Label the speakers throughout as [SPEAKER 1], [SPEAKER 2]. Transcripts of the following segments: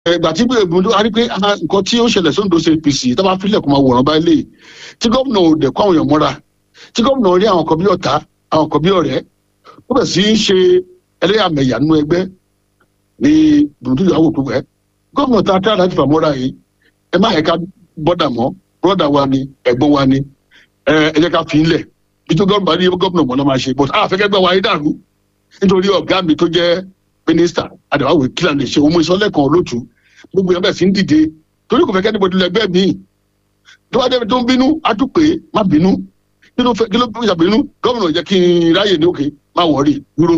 [SPEAKER 1] ìgbà tí gbogbo a rí pé ah, nǹkan tí ó ṣẹlẹ̀ sóńdó ṣe apc tó bá fílẹ̀ kó máa wòran báyìí lè tí gómìnà ò dẹ̀ kó àwọn èèyàn mọ́ra tí gómìnà rí àwọn kan bí ọ̀tá àwọn kan bí ọ̀rẹ́ ó bẹ̀ sí í ṣe ẹlẹ́yàmẹ̀yà nínú ẹgbẹ́ ní dùndú ìyàwó tó wẹ̀ gómìnà tá a tẹ́ láti fà mọ́ra yìí ẹ má ẹ̀ka bọ́dà mọ́ bọ́dà wa ni ẹ̀gbọ́n wa ni ẹ ẹ jẹ́ ká fi ń lẹ̀ nítorí gómìnà ní gómìnà mọ́ lọ́ máa ṣe but àfẹ́kẹ́gbẹ́ wa yìí dàrú nítorí ọ̀gá mi tó jẹ́ mínísítà àdàwáwò kílà lè ṣe òun ìsọlẹ́kan olótú gbogbo yẹn bẹ̀ sí ń dìde torí kò fẹ́ kẹ́ni bọ́dún lẹ́gbẹ́ mi tó bá débi tó ń bínú á tún pé má bínú kí ló fẹ́ kí ló fẹ́ ìṣàbínú gómìnà jẹ́ kí n ráyè ní òkè má wọ̀ọ́rì dúró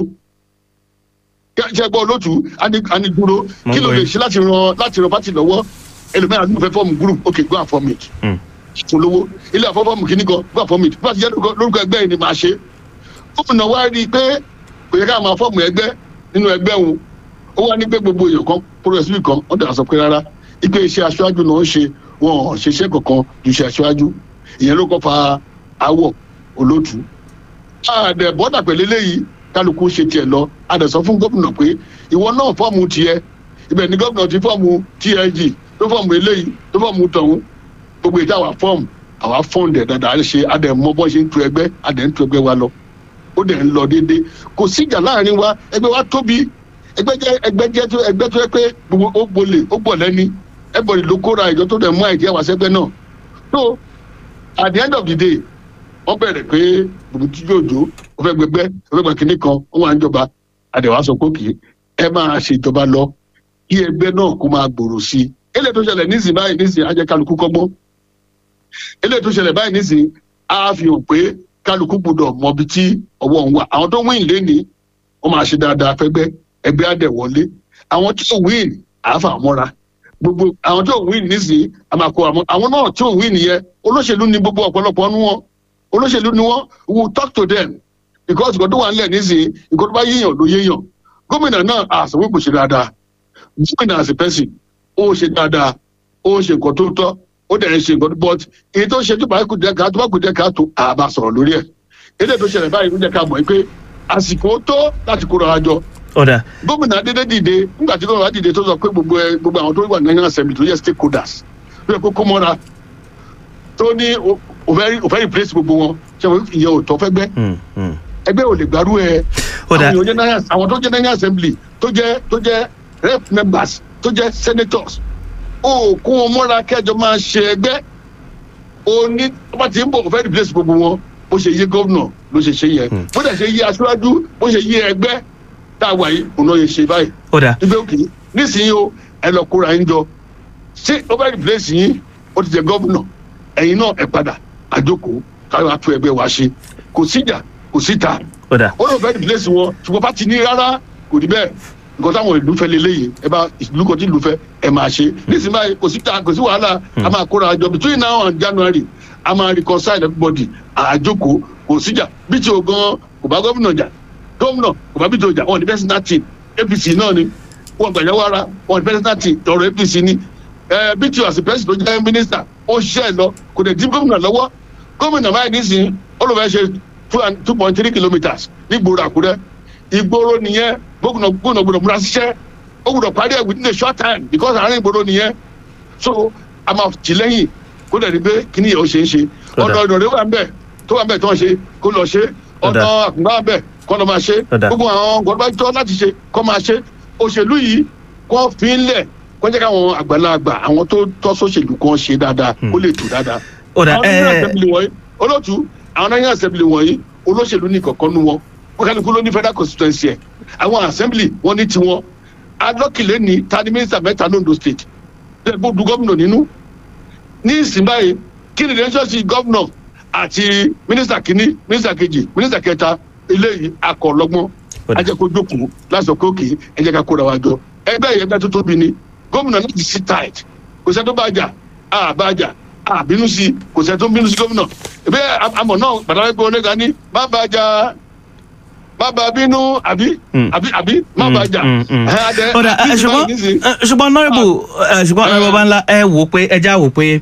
[SPEAKER 1] ṣe gbọ́ olótú á ní dúró kí ló lè ṣe láti ran láti ran pátì lọ́wọ́ ẹlòmíràn ló fẹ́ fọ́ọ̀mù group ok go and form it fún lówó ilé àfọ́fọ́ọ̀mù kìíní kan go and form it bí wọ́n ti jẹ́ lórúkọ ẹgbẹ́ yìí ni màá ṣe gómìnà wá rí i pé kò yẹ ká máa fọ́ọ̀mù ẹgbẹ́ nínú ẹgbẹ́ òun ó wá ní pé gbogbo èèyàn kan progressive kan wọ́n dàgbà sọ pé rárá ipe iṣẹ́ aṣáájú náà ń ṣe wọn ò ṣiṣẹ́ kankan ju iṣẹ́ aṣáájú ìyẹn ló kọ́ fa awọ olótú. àdẹ bọ́dà pẹ̀lú eléyìí kálukú ṣe tiẹ̀ lọ àdẹ sọ fún gómìnà pé ìwọ náà fọ́ọ̀mù tiẹ̀ ibẹ̀ ni gómìnà ti fọ́ọ̀mù TLG tó fọ́ọ̀mù eléyìí tó fọ́ọ̀mù tọ̀hún gbogbo ìta àwa fọ́ọ̀mù àwa fọ́ọ̀ndẹ̀ dáadáa ṣe àdẹ mọ bọ́ ṣe ń tu ẹgbẹ́ àdẹ ń tu ẹgbẹ́ wa lọ ó dẹ̀ ń lọ déédéé kò síjà láàrin wa ẹgbẹ́ wa tóbi ẹgbẹ́ jẹ́ ẹgbẹ́ jẹ́ tó ẹgbẹ́ tó yẹ pé gbogbo ó gbolè ó gbọ̀ lẹ́ni everybody ló kóra ìjọ tó dẹ̀ mú àìdí àwọn sẹ́gbẹ́ náà so at the end of the day wọ́n bẹ̀rẹ̀ pé gbogbo tí yóò jó ó fẹ́ gbẹgbẹ́ ó fẹ́ gbẹ kínní kan ó wà ń jọba àdẹ̀wà sọ pé kì í ẹ máa ṣèjọba lọ kí ẹgbẹ́ náà kó máa gbòòrò sí i eléyìí tó ṣẹlẹ̀ nísìnyí báyìí nísìnyí á jẹ́ kálukú kọ́gbọ́n eléyìí tó ṣẹlẹ̀ báyìí nísìnyí á fi hàn pé kálukú gbọdọ̀ mọ ibi tí ọwọ́ ń wà àwọn tó wíìn lénìí wọ́n máa ṣe dáadáa fẹ́gbẹ́ ẹgbẹ́ àdẹ̀ wọlé àwọn tí ò wíìn àáfà mọ́ra gbogbo àwọn tí ò wíìn nísìnyí àmàkò àwọn náà tí ò wíìn yẹn olóṣèlú ni gbogbo ọ̀pọ̀lọpọ̀ nu wọn olóṣèlú ni wọn we will talk to them because ìkọ́ tó wà nílẹ̀ nísìnyí ìkọ́ tó bá yéèyàn ló yéèyàn gómìnà náà àṣà wípé ṣe dáadáa gómìnà as a person ó ṣe dáadáa ó ṣe nǹkan tó tọ́ ó dẹ̀ ń ṣe nǹkan but èyí tó ṣe tó bá kú dẹ́ka tó bá kú dẹ́ka tó àbá sọ̀rọ̀ lórí ẹ̀ eléyìí tó ṣẹlẹ̀ báyìí ló jẹ́ ká mọ̀ pé àsìkò tó láti kóra wa jọ
[SPEAKER 2] ọ̀dà
[SPEAKER 1] gómìnà adédè dìde nígbà tí gómìnà dìde tó sọ pé gbogbo ẹ gbogbo àwọn tó wà ní national assembly tó yẹ stakeholders tó yẹ kó kó mọ́ra tó ní òfẹ́ replace gbogbo wọn ṣe wọ́n ìyẹn ò tọ́ fẹ́ gbẹ́ ẹgbẹ́ ò lè gbárù ẹ àwọn tó jẹ́ national assembly tó jẹ́ tó jẹ́ rep members tó jẹ́ senators ó kó wọn mọ́ra kẹjọ máa ṣe ẹgbẹ́ ó ní ọba tí ń bọ̀ òfẹ́ replace gbogbo wọn bó ṣe yé gómìnà ló ṣe ṣe yẹ bó dẹ̀ ṣe yé aṣáájú bó ṣe yé ẹgbẹ́ tá a wà yìí òun náà yẹ ṣe báyìí.
[SPEAKER 2] ọ̀dà
[SPEAKER 1] ibẹ̀ òkè nísìnyí o ẹ lọ kóra yín jọ ṣé ó bá replace yín ó ti jẹ gómìnà ẹ̀yin náà ẹ padà àjókòó káyọ̀ àtú ẹgbẹ́ wa ṣe kò síjà kò síta
[SPEAKER 2] ọ̀dà
[SPEAKER 1] ó lọ fẹ́ replace wọn ṣùgbọ́n bá ti ní rárá kò rí bẹ́ẹ̀ nǹkan táwọn ìlú fẹ́ leléyìí ẹ bá ìlú kan tí ìlú fẹ́ ẹ máa ṣe nísìnyí báyìí kò síta kò sí wàhálà a máa kóra jọ between now and January a máa reconcile everybody àjókòó kò síjà bí tí o gan kò bá gómìnà jà gómìnà kò bá bí tí o jà wọn ní personal team APC náà ni wọn gbàyàwó ara wọn ní personal team ọ̀rọ̀ APC ni ẹ bí tí o àti president tó jẹ́ minister ó ṣiṣẹ́ lọ kò dẹ̀ dín gómìnà lọ́wọ́ gómìnà báyìí nísìnyí ó lọ fẹ́ ṣe two point three kilometres ní gbòòrò Àkúrẹ́ ìgboro nìyẹn gómìnà gómìnà gbọ́dọ̀ múra síṣẹ́ ó gbọ́dọ̀ parí ẹ̀ within a short time because àárín ìgboro nìyẹn so a máa tì lẹ́yìn kó dẹ̀ ní pé kíní yẹn ó ṣe é ṣe ọ̀nà ọ̀nà rẹ̀ wà ń bẹ̀ tó wà ń bẹ̀ tó ń ṣe kó lọ ṣe ọ̀nà àkùngbà wà ń bẹ̀ kó lọ máa ṣe gbogbo àwọn gbọ́dọ̀ bá tọ́ láti ṣe kó máa ṣe òṣèlú yìí kó fi ń lẹ̀ kó jẹ́ káwọn àgbàlagbà àwọn tó tọ́ sóṣèlú kan ṣe dáadáa kó lè tù dáadáa.
[SPEAKER 2] ọ̀dà
[SPEAKER 1] olóòtú àwọn national assembly wọ̀nyí olóṣèlú ní kọ̀ọ̀kan nu wọn kálukú ló ní federal constituency ẹ̀ àwọn assembly wọn ní tiwọn alọ́kìlẹ̀ ní tani mínísítà mẹ́ta londo state lẹ́gbọ́n du gómìnà nínú ní ìsìn báyìí kí ni relationship gómìnà àti mínísítà kínní mínísítà kejì mínísítà kẹta eléyìí akọ̀ọ̀lọ́gbọ́n ajẹ́kó jókòó lásán pé òkè ẹ jẹ́ ká kóra wa jọ ẹgbẹ́ yẹn ẹgbẹ́ tó tóbi ni gómìnà náà ti sit tight kò sẹ́ tó bá jà á bá jà á bínú sí kò sẹ́ tó bínú sí gómìnà ìbẹ́ àmọ̀ náà pàtàkì pé oníga ní má bá jà má bá bínú àbí àbí àbí má bá jà.
[SPEAKER 2] ọ̀dà ṣùgbọ́n ṣùgbọ́n nọ́ọ̀bù ṣùgbọ́n nọ́ọ̀bù bá ńlá ẹ wò pé ẹ já wò pé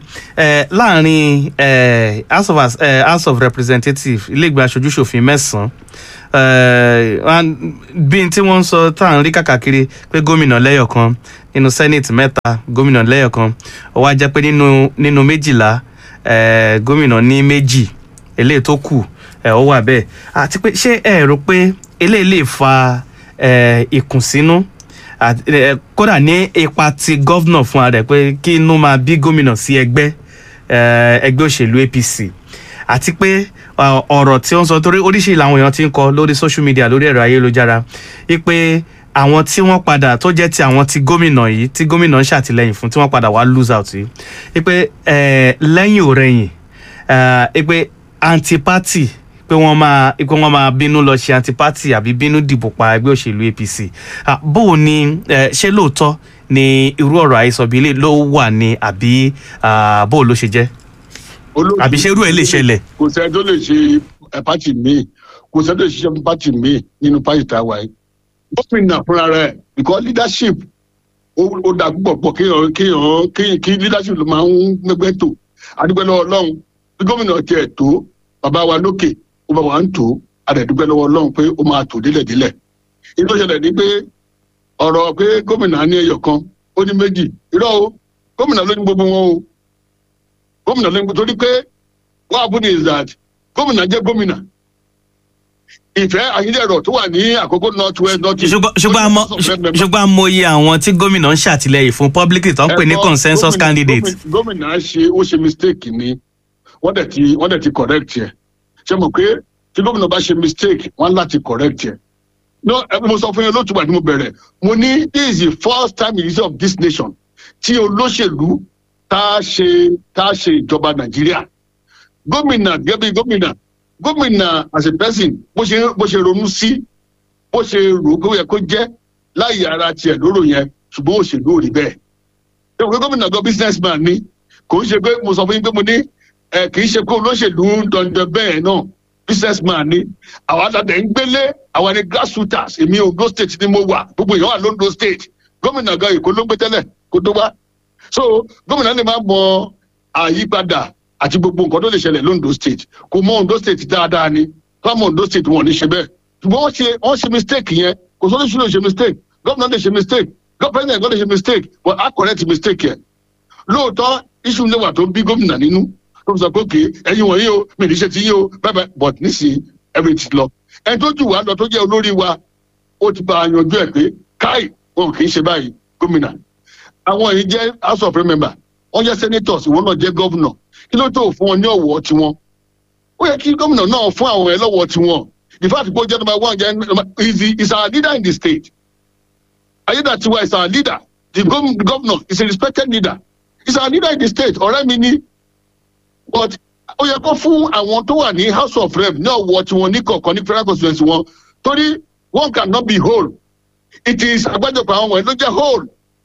[SPEAKER 2] láàrin house of house of representatives ilé ìgbà aṣojú ṣòfin mẹ́sàn-án eh, wọn- bí n tí wọ́n ń sọ tá à ń rí kàkàkiri pé gómìnà lẹ́yọ̀kan nínú senate mẹ́ta gómìnà lẹ́yọ̀kan ó wá jẹ́ pé nínú nínú méjìlá eh, gómìnà ní méjì eléyìí tó kù eh, ó wà bẹ́ẹ̀ àti pé ṣé ẹ rò pé eléyìí lè fa eh, ìkùnsínú àti, eh, kódà ní ipa ti gọ́vnà fún ara rẹ̀ pé kí inú máa bí gómìnà sí ẹgbẹ́ eh, ẹgbẹ́ òṣèlú apc àti pé uh, ọ̀rọ̀ tí ó ń sọ torí oríṣiríṣi làwọn èèyàn ti ń kọ lórí social media lórí ẹ̀rọ ayélujára wípé àwọn tí wọ́n padà tó jẹ́ ti àwọn ti gómìnà yìí tí gómìnà ń ṣàtìlẹ́yìn fún tí wọ́n padà wá lose out yìí wípé eh, lẹ́yìn òrẹ́yìn eh, wípé anti-party pé wọ́n máa pé wọ́n máa bínú lọ ṣe anti-party àbí bínú dìbò pa ẹgbẹ́ òṣèlú apc Ah, bó o ní eh, ṣé lóòótọ́ ni irú ọ̀rọ̀ àhesọ bíi eléyìí ló wà ní àbí ah, bó o ló ṣe jẹ́
[SPEAKER 1] Olóòtú-
[SPEAKER 2] àbí ṣé irú ẹ̀ lè ṣẹlẹ̀.
[SPEAKER 1] kò sẹ́ni tó lè ṣe ẹ, pátì míì kò sẹ́ni tó lè ṣiṣẹ́ fún pátì míì nínú pátì tá a wà yìí. gómìnà fúnra rẹ̀ because leadership ó ó dà púpọ̀ pọ̀ kéèyàn kéèyàn kéèyàn kí leadership ló máa ń gbẹgbẹ́ tò adúgbò lọ́wọ́ ọlọ́run bí gómìnà tiẹ̀ tó bàbá wa lókè ó bá wa ń tó adẹ̀dúgbẹ́ lọ́wọ́ ọlọ́run pé ó máa tò délẹ̀délẹ̀. èyí tó ṣẹlẹ̀ ni pé ọ̀rọ̀ pé gómìnà ní ẹyọ kan ó ní méjì irọ́ o gómìnà ló ní gbogbo wọn o gómìnà ló ní gbogbo torí pé what happened is that gómìnà jẹ́ gómìnà ìfẹ́ àyídẹ̀rọ̀ tó wà ní àkókò north west north east.
[SPEAKER 2] ṣùgbọ́n ṣùgbọ́n àmọ́ ṣùgbọ́n àmọ́ iye àwọn tí gómìnà ń ṣàtìlẹ́yìn fún publicly tó ń pè ní
[SPEAKER 1] Ẹ̀kọ́
[SPEAKER 2] consensus
[SPEAKER 1] gómìnà-
[SPEAKER 2] candidate.
[SPEAKER 1] gómìnà- gómìnà ṣe ó ṣe mistake ni wọ́n dẹ̀ ti wọ́n dẹ̀ ti correct yẹ ṣe mọ̀ pé tí gómìnà bá ṣe mistake wọ́n láti correct yẹ. no ẹ mo sọ fún yín lótùbà tí mo bẹ̀rẹ̀ mo ní this is the first time in the history of this nation tí olóṣèlú tá a ṣe tá a ṣe ìjọba nàìjíríà gómìnà gẹ́gẹ́ bí gómìnà gómìnà as a person bó ṣe bó ṣe ronú sí bó ṣe rò ó yẹ kó jẹ́ láyé ara tiẹ̀ lóró yẹn ṣùgbọ́n òṣèlú ò rí bẹ́ẹ̀ ṣé òwe gómìnà gan businessman ni kò ń ṣe pé mo sọ fún yín pé mo ní ẹ kì í ṣe pé olóṣèlú ń dandan bẹ́ẹ̀ náà businessman ni àwọn àtàtẹ̀ ń gbélé àwọn ni grassrooters èmi ondo state ni mo wà gbogbo èèyàn wà lóńdó state gómìnà gan èkó ló ń gbé tẹ́lẹ̀ kó tó wá so gómìnà lè má mọ àyípadà àti gbogbo nǹkan tó lè ṣẹlẹ̀ lóńdó state kò mọ ondo state dáadáa ni fáwọn ondo state wọn ò ní ṣe bẹ́ẹ̀ ṣùgbọ́n wọ́n ṣe wọ́n ṣe mistake yẹn kò sọ́dọ̀ ṣùgbọ́n ṣe mistake gómìnà lè ṣe mistake gómìnà lè ṣe mistake but a correct mistake yẹn lóòótọ́ iṣu lè wà tó bí gómìnà nínú tó sọ pé òkè ẹyin wọ̀nyí o mi ní ṣe ti yí o bẹ́ẹ̀ but nísìnyí every ti lọ ẹni tó jù wá lọ tó jẹ́ olórí wa ó ti bá a yanjú ẹ̀ pé káì wọn kì í ṣe báyìí gómìnà àwọn yìí jẹ́ house of member wọ́n jẹ́ senators ìwọ́n náà jẹ́ governor kí ló tó fún wọn ní ọ̀wọ́ tiwọn ó yẹ kí gómìnà náà fún àwọn ẹ̀ lọ́wọ́ tiwọn the fact pé ó jẹ́ number one jẹ́ number is the is our leader in the state ayédàtiwa is our leader the gov- the governor is a respected leader is our leader in the state ọ̀rẹ́ mi ni but ó yẹ kó fún àwọn tó wà ní house of rep ní ọ̀wọ́ tiwọn ní kọ̀ọ̀kan ní federal constituency wọn torí one cannot be whole it is àgbájọpọ̀ àwọn wọ̀nyí ló jẹ́ whole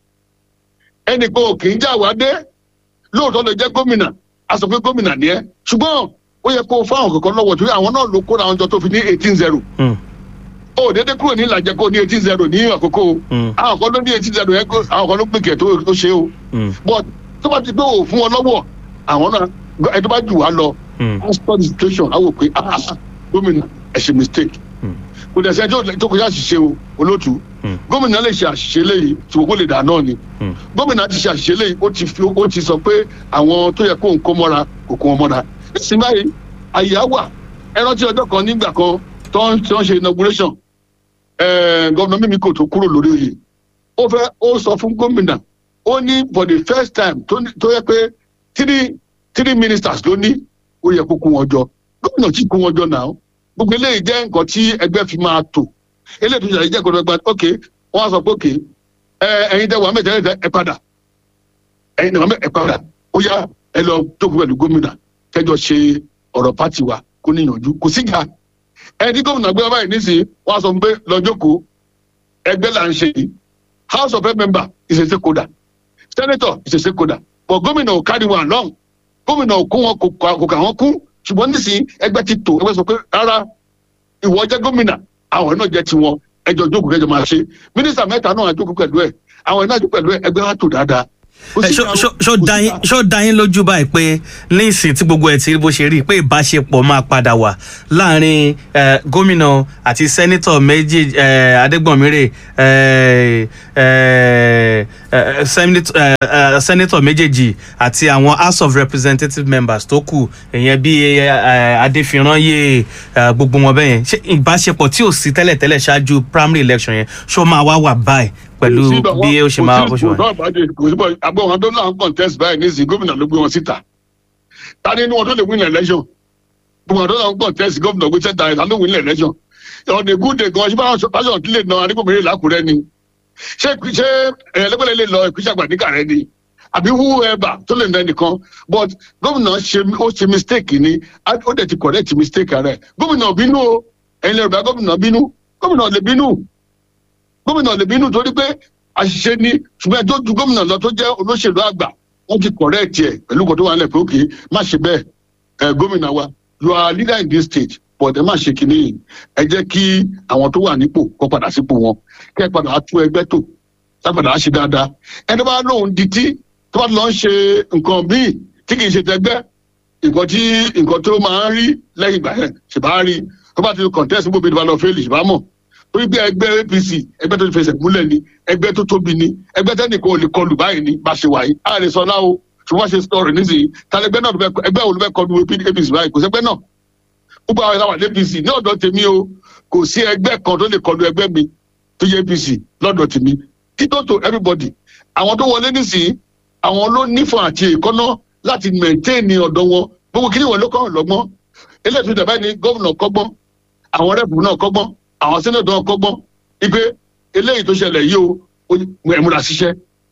[SPEAKER 1] ẹnì kan ò kì í já wa dé lóòótọ́ lè jẹ́ gómìnà a sọ pé gómìnà ni ẹ́ ṣùgbọ́n ó yẹ kó fáwọn kankan lọ́wọ́ torí àwọn náà ló kóra àwọn jọ tó fi ní eighteen zero
[SPEAKER 2] Mm,
[SPEAKER 1] ó dédé kúrò ní ìlàjẹ kó ní eighteen zero ní àkókò o.
[SPEAKER 2] mm,
[SPEAKER 1] àwọn kan ló ní eighteen zero yẹn kó àwọn kan ló gbé kẹ̀ tó tó ṣe o
[SPEAKER 2] mm,
[SPEAKER 1] but tó bá ti gbé òun fún wọn lọ́wọ́ àwọn náà ẹ tó bá jù wá lọ
[SPEAKER 2] mm,
[SPEAKER 1] a study situation a wò pé ah ah, gómìnà ẹ ṣe mistake
[SPEAKER 2] Mm.
[SPEAKER 1] kò dẹ̀ sẹ́ni tó- tó kọjá àṣìṣe o olótú
[SPEAKER 2] Mm.
[SPEAKER 1] gómìnà lè ṣe àṣìṣe léyìí ṣùgbọ́n kó lè dà náà ni
[SPEAKER 2] mm.
[SPEAKER 1] gómìnà ti ṣe àṣìṣe léyìí ó ti fi ó ti sọ pé àwọn tó yẹ kó ń kó mọ́ra kò kó wọn mọ́ra nísìnyí báyìí àyè á wà ẹ rántí ọjọ́ kan nígbà kan tó ń tó ń ṣe inauguration eh, gómìnà mímí kò tó kúrò lórí oyè ó fẹ́ ó sọ fún gómìnà ó ní for the first time tó ní- tó yẹ pé three three ministers ló ní ó yẹ kó kó wọn jọ gómìnà tí kó wọn jọ náà gbogbo eléyìí jẹ́ nǹkan tí ẹgbẹ́ fi máa tò eléyìí tó ṣàlàyé jẹ́ nǹkan tó gba ok wọ́n á sọ pé ok ẹ ẹ̀yin tẹ wà mẹ́tẹ̀ ẹ̀ ẹ padà ẹ̀yin tẹ wà mẹ́tẹ̀ ẹ padà ó yá ẹ lọ jókòó pẹ̀lú gómìnà kẹjọ ṣe ọ̀rọ̀ pátì wa kó níyànjú kò síjà ẹni tí gómìnà gbé wá báyìí nísìnyí wọ́n á sọ pé lọ jókòó ẹgbẹ́ là ń ṣe yìí house of rep member is a stakeholder senator is a stakeholder but gómìnà ò carry one long gómìnà ò kó wọn kò kà- kò kà wọn kú ṣùgbọ́n nísìnyí ẹgbẹ́ ti tò ẹgbẹ́ sọ pé rárá ìwọ jẹ́ gómìnà àwọn náà jẹ́ tiwọn ẹjọ́ jókòó kẹjọ máa ṣe mínísítà mẹ́ta náà jókòó pẹ̀lú ẹ̀ àwọn náà jókòó pẹ̀lú ẹ̀ ẹgbẹ́ wa tò dáadáa Kò
[SPEAKER 2] Ẹ,
[SPEAKER 1] sí
[SPEAKER 2] ṣó-
[SPEAKER 1] ìjà o,
[SPEAKER 2] ṣó- ṣó
[SPEAKER 1] kò sí
[SPEAKER 2] dá yín-
[SPEAKER 1] ìjà.
[SPEAKER 2] ṣó dá yín lójú báyìí pé níìsín tí gbogbo ẹ̀ ti rí bó ṣe rí pé ìbáṣepọ̀ máa padà wà láàrin eh, gómìnà àti sẹ́nítọ̀ méjì eh, adégbọ̀nmírè eh, eh, eh, sẹ́nít- eh, eh, sẹ́nítọ̀ méjèèjì àti àwọn house of representative members tó kù ìyẹn bí eh, adéfirányè eh, gbogbo wọn bẹ́yẹn ṣé ìbáṣepọ̀ tí ò sí tẹ́lẹ̀tẹ́lẹ̀ ṣáájú primary election yẹn ṣó máa wá wà báyìí pẹ̀lú
[SPEAKER 1] Kò sí ìbọn-
[SPEAKER 2] bí ó ṣe máa bó
[SPEAKER 1] kò
[SPEAKER 2] ṣe
[SPEAKER 1] sí
[SPEAKER 2] wà.
[SPEAKER 1] ìbọn ìbàdí kò sí ìbọn àgbọn wọn tó náà ń contest báyìí ní ìsìn gómìnà ló gbé wọn síta ta ni inú wọn tó lè win election gbogbo àwọn tó náà ń contest gómìnà gbé síta ìlànà ló win election on a good day gan ṣé báwọn pásọ tí lè na adigunmọ̀rẹ́ làkúrẹ́ ni ṣé ṣé ẹlẹ́gbẹ̀lẹ́ lè lọ ìpínṣàgbà ní kàrẹ́ ni àbí whoever tó lè na ẹnìkan but gómìnà ṣe ó ṣe mistake ni á- ó dẹ̀ ti correct mistake rẹ̀ gómìnà bínú o ẹ̀yin lè rẹ̀ bá gómìnà bínú gómìnà lè bínú gómìnà lè bínú torí pé àṣìṣe ni ṣùgbọ́n ẹjọ́ ju gómìnà lọ tó jẹ́ olóṣèlú àgbà wọ́n ti correct ẹ̀ pẹ̀lú kan tó wà nílẹ̀ pé òkè má ṣe bẹ́ẹ̀ ẹ gómìnà wa you are leader in this state but ẹ má ṣe kínní yìí ẹ jẹ́ kí àwọn tó wà nípò kó padà sípò wọn kẹ́ ẹ padà á tú ẹgbẹ́ tò sápadà á ṣe dáadáa ẹni bá lóun di tí tó bá lọ ń ṣe nǹkan míì tí kì í ṣe tẹgbẹ́ nǹkan tí nǹkan tó máa ń rí lẹ́yìn ìgbà yẹn ṣèbá rí tó bá ti contest gbogbo ìdìbò lọ fẹ́ẹ́lì ṣèbá mọ̀ torí bí ẹgbẹ́ apc ẹgbẹ́ tó ti fẹsẹ̀ múlẹ̀ ni ẹgbẹ́ tó tóbi ni ẹgbẹ́ tẹ́nìkan ò lè kọlù báyìí ni bá ṣe wáyé a lè sọ náà o ṣùgbọ́n ṣe sọ̀rọ̀ nísìnyí tàlẹ́gbẹ́ náà ló fẹ́- ẹgbẹ́ wo ló fẹ́ kọlu apc báyìí kò sẹ́gbẹ́ náà gbogbo àwọn ìlànà apc ní ọ̀dọ̀ tèmi o kò sí ẹgbẹ́ kan tó lè kọlu ẹgbẹ́ mi tó yẹ apc lọ́dọ̀ tèmi títọ́ tó everybody àwọn tó wọlé nísìnyí àwọn ló nífọ̀n àti ìkọ́ná láti maintain ọ̀dọ̀ wọn gbogbo kí ni wọn ló kọ́ lọ́gbọ́n eléyìí tó dàbá ní gómìnà kọ́gbọ́n àwọn rẹ́pù náà kọ́gbọ́n àwọn sẹ́nẹ̀tọ̀ náà kọ́gbọ́n ipe eléyìí tó ṣẹlẹ̀ yìí o ó ẹ̀ múra ṣiṣẹ́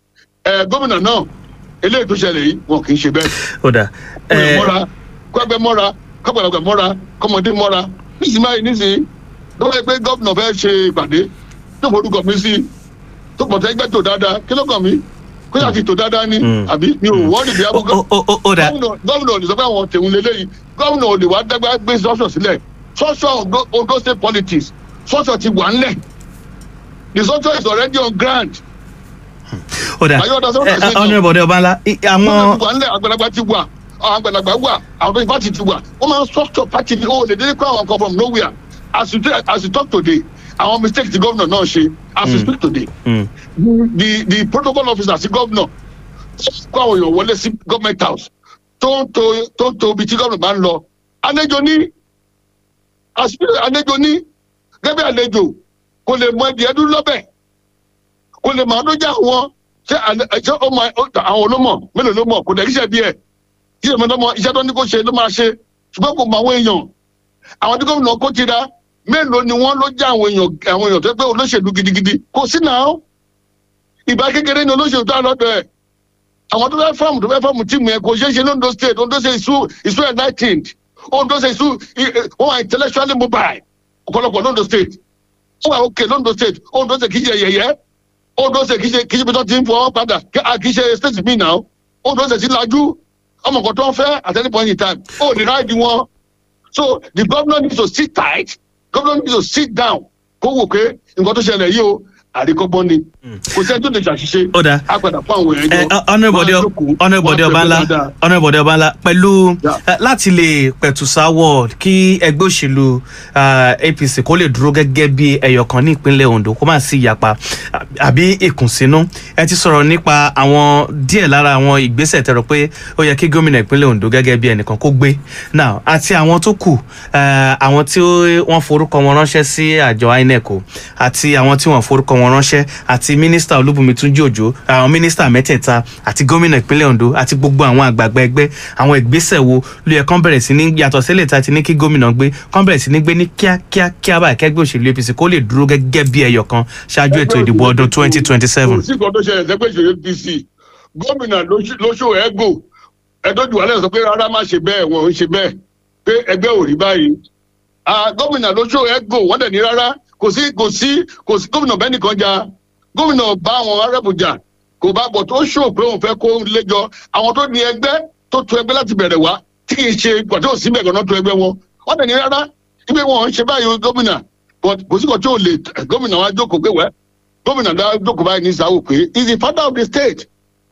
[SPEAKER 1] ẹ gómìnà náà eléyìí tó ṣẹlẹ̀ yìí wọn kì í ṣe bẹ́ẹ̀
[SPEAKER 2] ó dà
[SPEAKER 1] kó lè
[SPEAKER 2] ẹ
[SPEAKER 1] mọ́ra kó ẹgbẹ́ mọ́ra kọ́gbàlagbà mọ́ra kọ́mọdé mọ́ra níṣìí báyìí níṣìí tó wáyé pé gómìnà fẹ́ ṣe ìpàdé tó forúkọ mi sí tó pọ̀tẹ́ ẹgbẹ́ tó dáadáa kí ló kàn mí kó yà ti tó dáadáa ní
[SPEAKER 2] Mm.
[SPEAKER 1] àbí mi ò wọ́ọ̀dì bí
[SPEAKER 2] ó
[SPEAKER 1] abúgọ́
[SPEAKER 2] ó- ó- ó dà
[SPEAKER 1] gómìnà gómìnà ò lè sọ pé àwọn tèun lélẹ́yìí gómìnà ò lè wá dágbà gbé sọ́sọ̀ sílẹ̀ sọ́sọ̀ Ondo- Ondo state politics sọ́sọ̀ ti wà ńlẹ̀ the sọ́sọ̀ is already on ground
[SPEAKER 2] ó dà
[SPEAKER 1] Are you understand what I'm saying now?
[SPEAKER 2] ọ̀nà ìbọ̀dẹ̀ ọba ńlá i-
[SPEAKER 1] àwọn
[SPEAKER 2] àwọn
[SPEAKER 1] wà ńlẹ̀ àgbàlagbà ti wà àwọn àgbàlagbà wà àwọn tó party ti wà wọ́n máa ń structure party ni ó lè dédé kó àwọn kan from nowhere as you tell- as you talk today àwọn mistake ti gómìnà náà ṣe as you
[SPEAKER 2] Mm.
[SPEAKER 1] speak today
[SPEAKER 2] Mm,
[SPEAKER 1] the the protocol officer sí gómìnà kó àwọn èèyàn wọlé sí government house tó ń to tó ń to ibi tí gómìnà bá ń lọ àlejò ní àṣírí àlejò ní gẹ́gẹ́ àlejò kò lè mọ ẹdí ẹdún lọ́bẹ̀ kò lè mọ àdójà wọn ṣé àlẹ- ṣé ó máa ó- àwọn olómọ mélòó ló mọ kò dẹ̀ kíṣẹ́ bí ẹ̀ kí èmi lọ́mọ iṣẹ́ tó ní kó ṣe ló máa ṣe ṣùgbọ́n kò mọ àwọn èèyàn àwọn tí gómìnà kó tira mélòó ni wọ́n ló já àwọn èèyàn àwọn èèyàn tó pé olóṣèlú gidigidi kò sí náà ìbá kékeré ni olóṣèlú tó lọ́dọ̀ ẹ̀ àwọn tó fẹ́ fọ́ọ̀mù tó fẹ́ fọ́ọ̀mù tíìmù yẹn kò ṣeé ṣe ní Ondo state Ondo state is so is so enlightened Ondo state is so i- i- wọ́n wà intellectually mobile ọ̀pọ̀lọpọ̀ ní Ondo state wọ́n wà òkè ní Ondo state Ondo state kì í ṣe yẹ̀yẹ́ Ondo state kì í ṣe kì í ṣe bí wọ́n ti ń fọwọ́ padà kì à, kì í ṣe state mi náà Ondo state ti lajú ọmọ kan tó ń fẹ́ at any point in time ó ní ráìdì wọn so the governor needs to sit tight governor needs to sit down kó wò pé nǹkan tó ṣẹlẹ̀ yìí o àríkọ́gbọ́n ni kò sẹ́ni tó lè ṣàṣìṣe
[SPEAKER 2] ó dà
[SPEAKER 1] á padà fún àwọn èèyàn jọ
[SPEAKER 2] ọ̀nà ìbọ̀dẹ̀ ọ̀nà ìbọ̀dẹ̀ ọba ńlá ọ̀nà ìbọ̀dẹ̀ ọba ńlá pẹ̀lú
[SPEAKER 1] Yeah.
[SPEAKER 2] eh, láti lè pẹ̀tù sáwọ̀ kí ẹgbẹ́ òṣèlú ah, APC kó lè dúró gẹ́gẹ́ bí ẹyọkan ní ìpínlẹ̀ Ondo kó má sí ìyapa ah, àbí ìkùnsínú ẹ ti sọ̀rọ̀ nípa àwọn díẹ̀ lára àwọn ìgbésẹ̀ tẹ̀rọ pé ó yẹ kí gómìnà ìpínlẹ̀ Ondo gẹ́gẹ́ bí ẹnìkan kó gbé now àti àwọn tó kù eh, àwọn tí wọ́n forúkọ wọn ránṣẹ́ sí àjọ INEC o, àti àwọn tí wọ́n forúkọ wọn ránṣẹ́ àti mínísítà Olúbùnmi Túnjí Òjó àwọn mínísítà mẹ́tẹ̀ẹ̀ta àti gómìnà ìpínlẹ̀ Ondo àti gbogbo àwọn àgbààgbà ẹgbẹ́ àwọn ìgbésẹ̀ wo ló yẹ kán bẹ̀rẹ̀ sí ní yàtọ̀ sílẹ̀ tá a ti ní kí gómìnà gbé kán bẹ̀rẹ̀ sí ní gbé ní kíákíá kíá báyìí kẹ́gbẹ́ òṣèlú APC kó lè dúró gẹ́gẹ́ bí ẹyọ kan ṣáájú ètò ìdìbò ọdún twenty twenty seven.
[SPEAKER 1] kò sí nǹkan tó ṣẹlẹ̀ sẹ́gbẹ́ ìṣòro apc gómìnà lóṣù ẹ̀gò ẹ̀dọ́jú wàlẹ́ sọ pé rárá má ṣe bẹ́ẹ̀ wọn ò ń ṣe bẹ́ẹ̀ pé ẹgbẹ́ ò rí báyìí Ah, gómìnà lóṣù ẹ̀gò wọ́n dẹ̀ ní rárá kò sí kò sí kò sí gómìnà bẹ́ẹ̀ nìkan jà gómìnà bá àwọn arẹ́bù jà kò bá bọ̀ tó ṣò pé òun fẹ́ kó léjọ àwọn tó ní ẹgbẹ́ tó tu ẹgbẹ́ láti bẹ̀rẹ̀ wá tí kì í ṣe pàtó òsì bẹ̀rẹ̀ náà tu ẹgbẹ́ wọn wọ́n dẹ̀ ní rárá ibi wọn ò ń ṣe báyìí gómìnà but kò sí kan tí ò lè gómìnà wa jókòó pé wẹ́ gómìnà dá jókòó báyìí ní sáwò pé he is the father of the state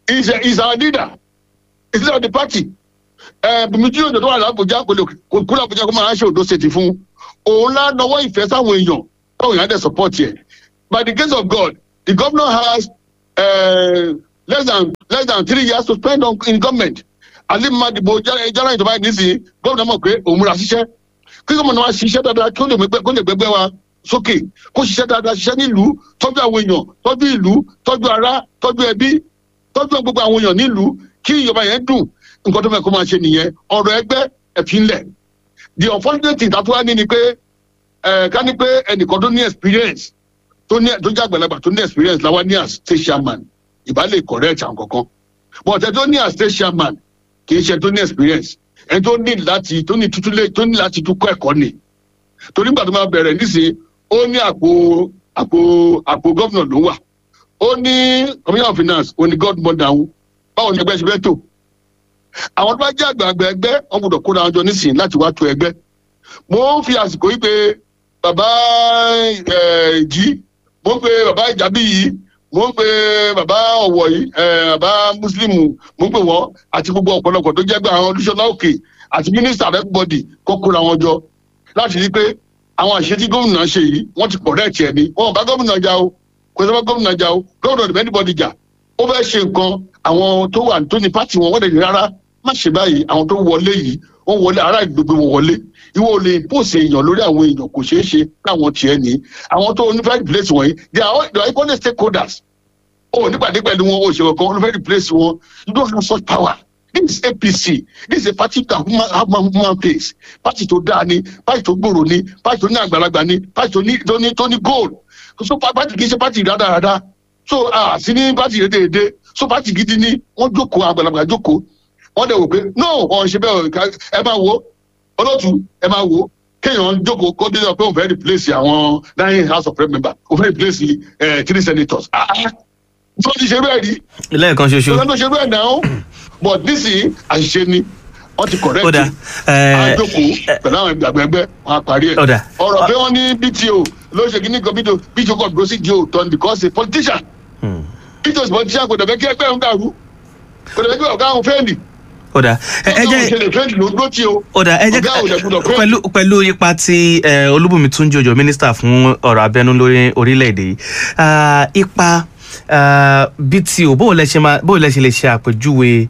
[SPEAKER 1] is a- is our leader is leader of the party bùnmi tí yóò tó wà lábùjá kò lè kó kó lábùjá kó máa ṣe òdo ṣètì fún òun lá nọwọ́ ìfẹ́ sáwọn èèyàn káwọn èèyàn dẹ̀ support yẹ by the grace of God the governor has uh, less than less than three years to spend on in government alimma dìbò jara ìjọba yìí nísìnyí gómìnà mọ̀ pé òun múra ṣiṣẹ́ kí gómìnà wa ṣiṣẹ́ dáadáa kí ó lè gbẹgbẹ́ kó lè gbẹgbẹ́ wa sókè kó ṣiṣẹ́ dáadáa ṣiṣẹ́ nílùú tọ́jú àwọn èèyàn tọ́jú ìlú tọ́jú ara tọ́jú ẹbí tọ́jú gbogbo àwọn èèyàn nílùú kí ìjọba yẹn dùn nǹkan tó fẹ́ kó máa ṣe nìyẹn ọ̀rọ̀ ẹgbẹ́ ẹ̀fínlẹ̀ the unfortunate thing tàtúwá ní ni pé ẹ̀ ká ní pé ẹnìkan tó ní experience tó ní tó jẹ́ àgbàlagbà tó ní experience làwa ní as state chairman ìbá lè correct àwọn kankan but ẹ tó ní as state chairman kì í ṣe tó ní experience ẹni tó ní láti tó ní tútúlé tó ní láti tún kọ́ ẹ̀kọ́ ni torí nígbà tó máa bẹ̀rẹ̀ nísìnyí ó ní àpò àpò àpò gómìnà ló wà ó ní commissioner of finance ó ní godmother òun báwo ni ẹgbẹ́ ṣe fẹ́ tò àwọn tó bá jẹ́ àgbààgbà ẹgbẹ́ wọn gbọ́dọ̀ kóra wọn jọ nísìnyí láti wá tó ẹgbẹ́ mo ń fi àsìkò yìí pé bàbá ẹ̀ jí mo ń pe bàbá ìjàbí yìí mo ń pe bàbá ọ̀wọ̀ yìí ẹ̀ bàbá mùsùlùmù mo ń pè wọ́n àti gbogbo ọ̀pọ̀lọpọ̀ tó jẹ́ pé àwọn olùṣọ́lá òkè àti mínísítà everybody kó kóra wọn jọ láti rí i pé àwọn àṣẹ tí gómìnà ṣe yìí wọ́n ti pọ̀ rẹ́ẹ̀tì ẹ̀ ní wọn ò bá gómìnà jà o kò sọ fún gómìnà jà o gómìnà ò dìbẹ́ anybody jà ó fẹ́ ṣe nǹkan àwọn tó wà tó ní pátì wọn wọ́n dẹ̀ ní rárá má ṣe báyìí àwọn tó wọlé yìí wọ́n wọlé ará ìgbègbè wọn wọlé ìwọ ò lè pòsè èèyàn lórí àwọn èèyàn kò ṣeé ṣe káwọn tiẹ̀ ní àwọn tó ní fẹ́ẹ́ replace wọ̀nyí they are all they are equally stakeholders o ò nípàdé pẹ̀lú wọn o ṣe kankan wọn fẹ́ẹ́ replace wọn you don't have such power this is apc this is a party that human have man human face party tó dáa ni party tó gbòòrò ni party tó ní àgbàlagbà ni party tó ní tó ní tó ní goal so pa- party kì í ṣe party rádaràda so ah sí ní party dédédé so party gidi ni wọ́n jókòó àgbàlagbà jókòó wọ́n dẹ̀ wò pé no ọ̀hún ṣe bẹ́ẹ̀ ká- ẹ máa wo olóòtú ẹ máa wo kéèyàn jókòó kó dé pé òun fẹ́ replace àwọn nine house of rep member òun fẹ́ replace eh, three senators ah ah tí wọ́n ti ṣe bẹ́ẹ̀ rí
[SPEAKER 2] lẹ́ẹ̀kan ṣoṣo
[SPEAKER 1] ìjọba tó ṣe bẹ́ẹ̀ náà but nísìnyí àṣìṣe ni wọ́n ti correct
[SPEAKER 2] ó dà ẹ̀,
[SPEAKER 1] àjòkó pẹ̀lú àwọn ìgbàgbẹ́gbẹ́ wọn á parí ẹ̀
[SPEAKER 2] Ó dà.
[SPEAKER 1] ọ̀rọ̀ pé wọ́n ní bto ló ṣe kí ní kan bto bto kọ̀ dúró sí dio turn because a politician
[SPEAKER 2] hmm,
[SPEAKER 1] bto is politician kò dẹ̀ fẹ́ kí ẹgbẹ́ òun dàrú kò dẹ̀ fẹ́ kí ọ̀gá òun fẹ́ẹ̀lì
[SPEAKER 2] ó dà ẹ ẹ
[SPEAKER 1] ọ̀gá òun ṣe
[SPEAKER 2] jẹ́
[SPEAKER 1] lè fẹ́ẹ̀lì ló dúró tí o
[SPEAKER 2] ó dà ẹ jẹ́
[SPEAKER 1] ọ̀gá òun lè gbúdọ̀ fẹ́ẹ̀lì.
[SPEAKER 2] pẹ̀lú pẹ̀lú ipa tí ẹ, olúbùnmi túnjí òjò mínísítà fún ọ̀rọ̀ abẹ́nú lórí orílẹ̀-èdè yìí Ah, ipa ah, bto bó o lẹ ṣe máa bó o lẹ ṣe lè ṣe àpèjúwe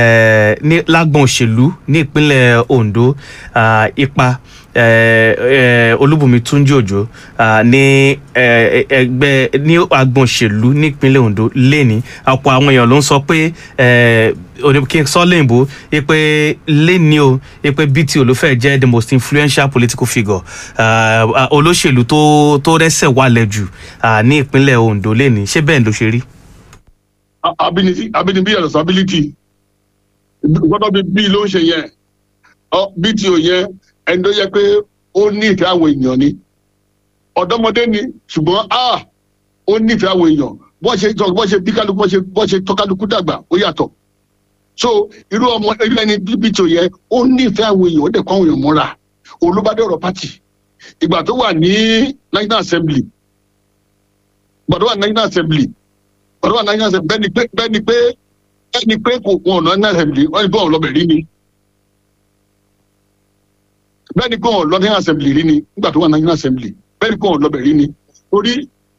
[SPEAKER 2] eh, ní lágbọn òṣèlú ní ìpínlẹ̀ ondo ah, ipa eh, eh, olúbùnmi túnjí òjò ah, ní eh, ẹgbẹ́ ní agbọn òṣèlú ní ìpínlẹ̀ ondo lẹ́ni ọ̀pọ̀ àwọn èèyàn ló ń sọ pé eh, òní kí n sọ lẹ́yìnbó pé lẹ́ni o pé bto ló fẹ́ jẹ́ the most influential political figure ah, ah, olóṣèlú tó tó rẹ́sẹ̀ wálẹ̀ jù ah, ní ìpínlẹ̀ ondo lẹ́ni ṣé bẹ́ẹ̀ ló ṣe rí.
[SPEAKER 1] A- ability ability and responsibility gbọ́dọ̀ bí bí ló ń ṣe yẹn ọ bto yẹn ẹni tó yẹ pé ó ní ìfẹ́ àwọn èèyàn ni ọ̀dọ́mọdé ni ṣùgbọ́n a ó ní ìfẹ́ àwọn èèyàn bọ́n ṣe tọ́ bọ́n ṣe bí kálukú bọ́n ṣe bọ́n ṣe tọ́ kálukú dàgbà ó yàtọ̀ so irú ọmọ irú ẹni bí bto yẹn ó ní ìfẹ́ àwọn èèyàn ó dẹ̀ kọ́ àwọn èèyàn mọ́ra olùbádé ọ̀rọ̀ pátì ìgbà tó wà ní national assembly ìgbà tó wà ní national assembly ọ̀rọ̀ wà náírà ṣe bẹ́ẹ̀ ni pé bẹ́ẹ̀ ni pé bẹ́ẹ̀ ni pé kò wọn ọ̀nà náírà assembly wọ́n ní pé wọn lọ́bẹ̀ rí ni bẹ́ẹ̀ ni pé wọn lọ́ náírà assembly rí ni nígbà tó wà náírà assembly bẹ́ẹ̀ ni pé wọn lọ́bẹ̀ rí ni torí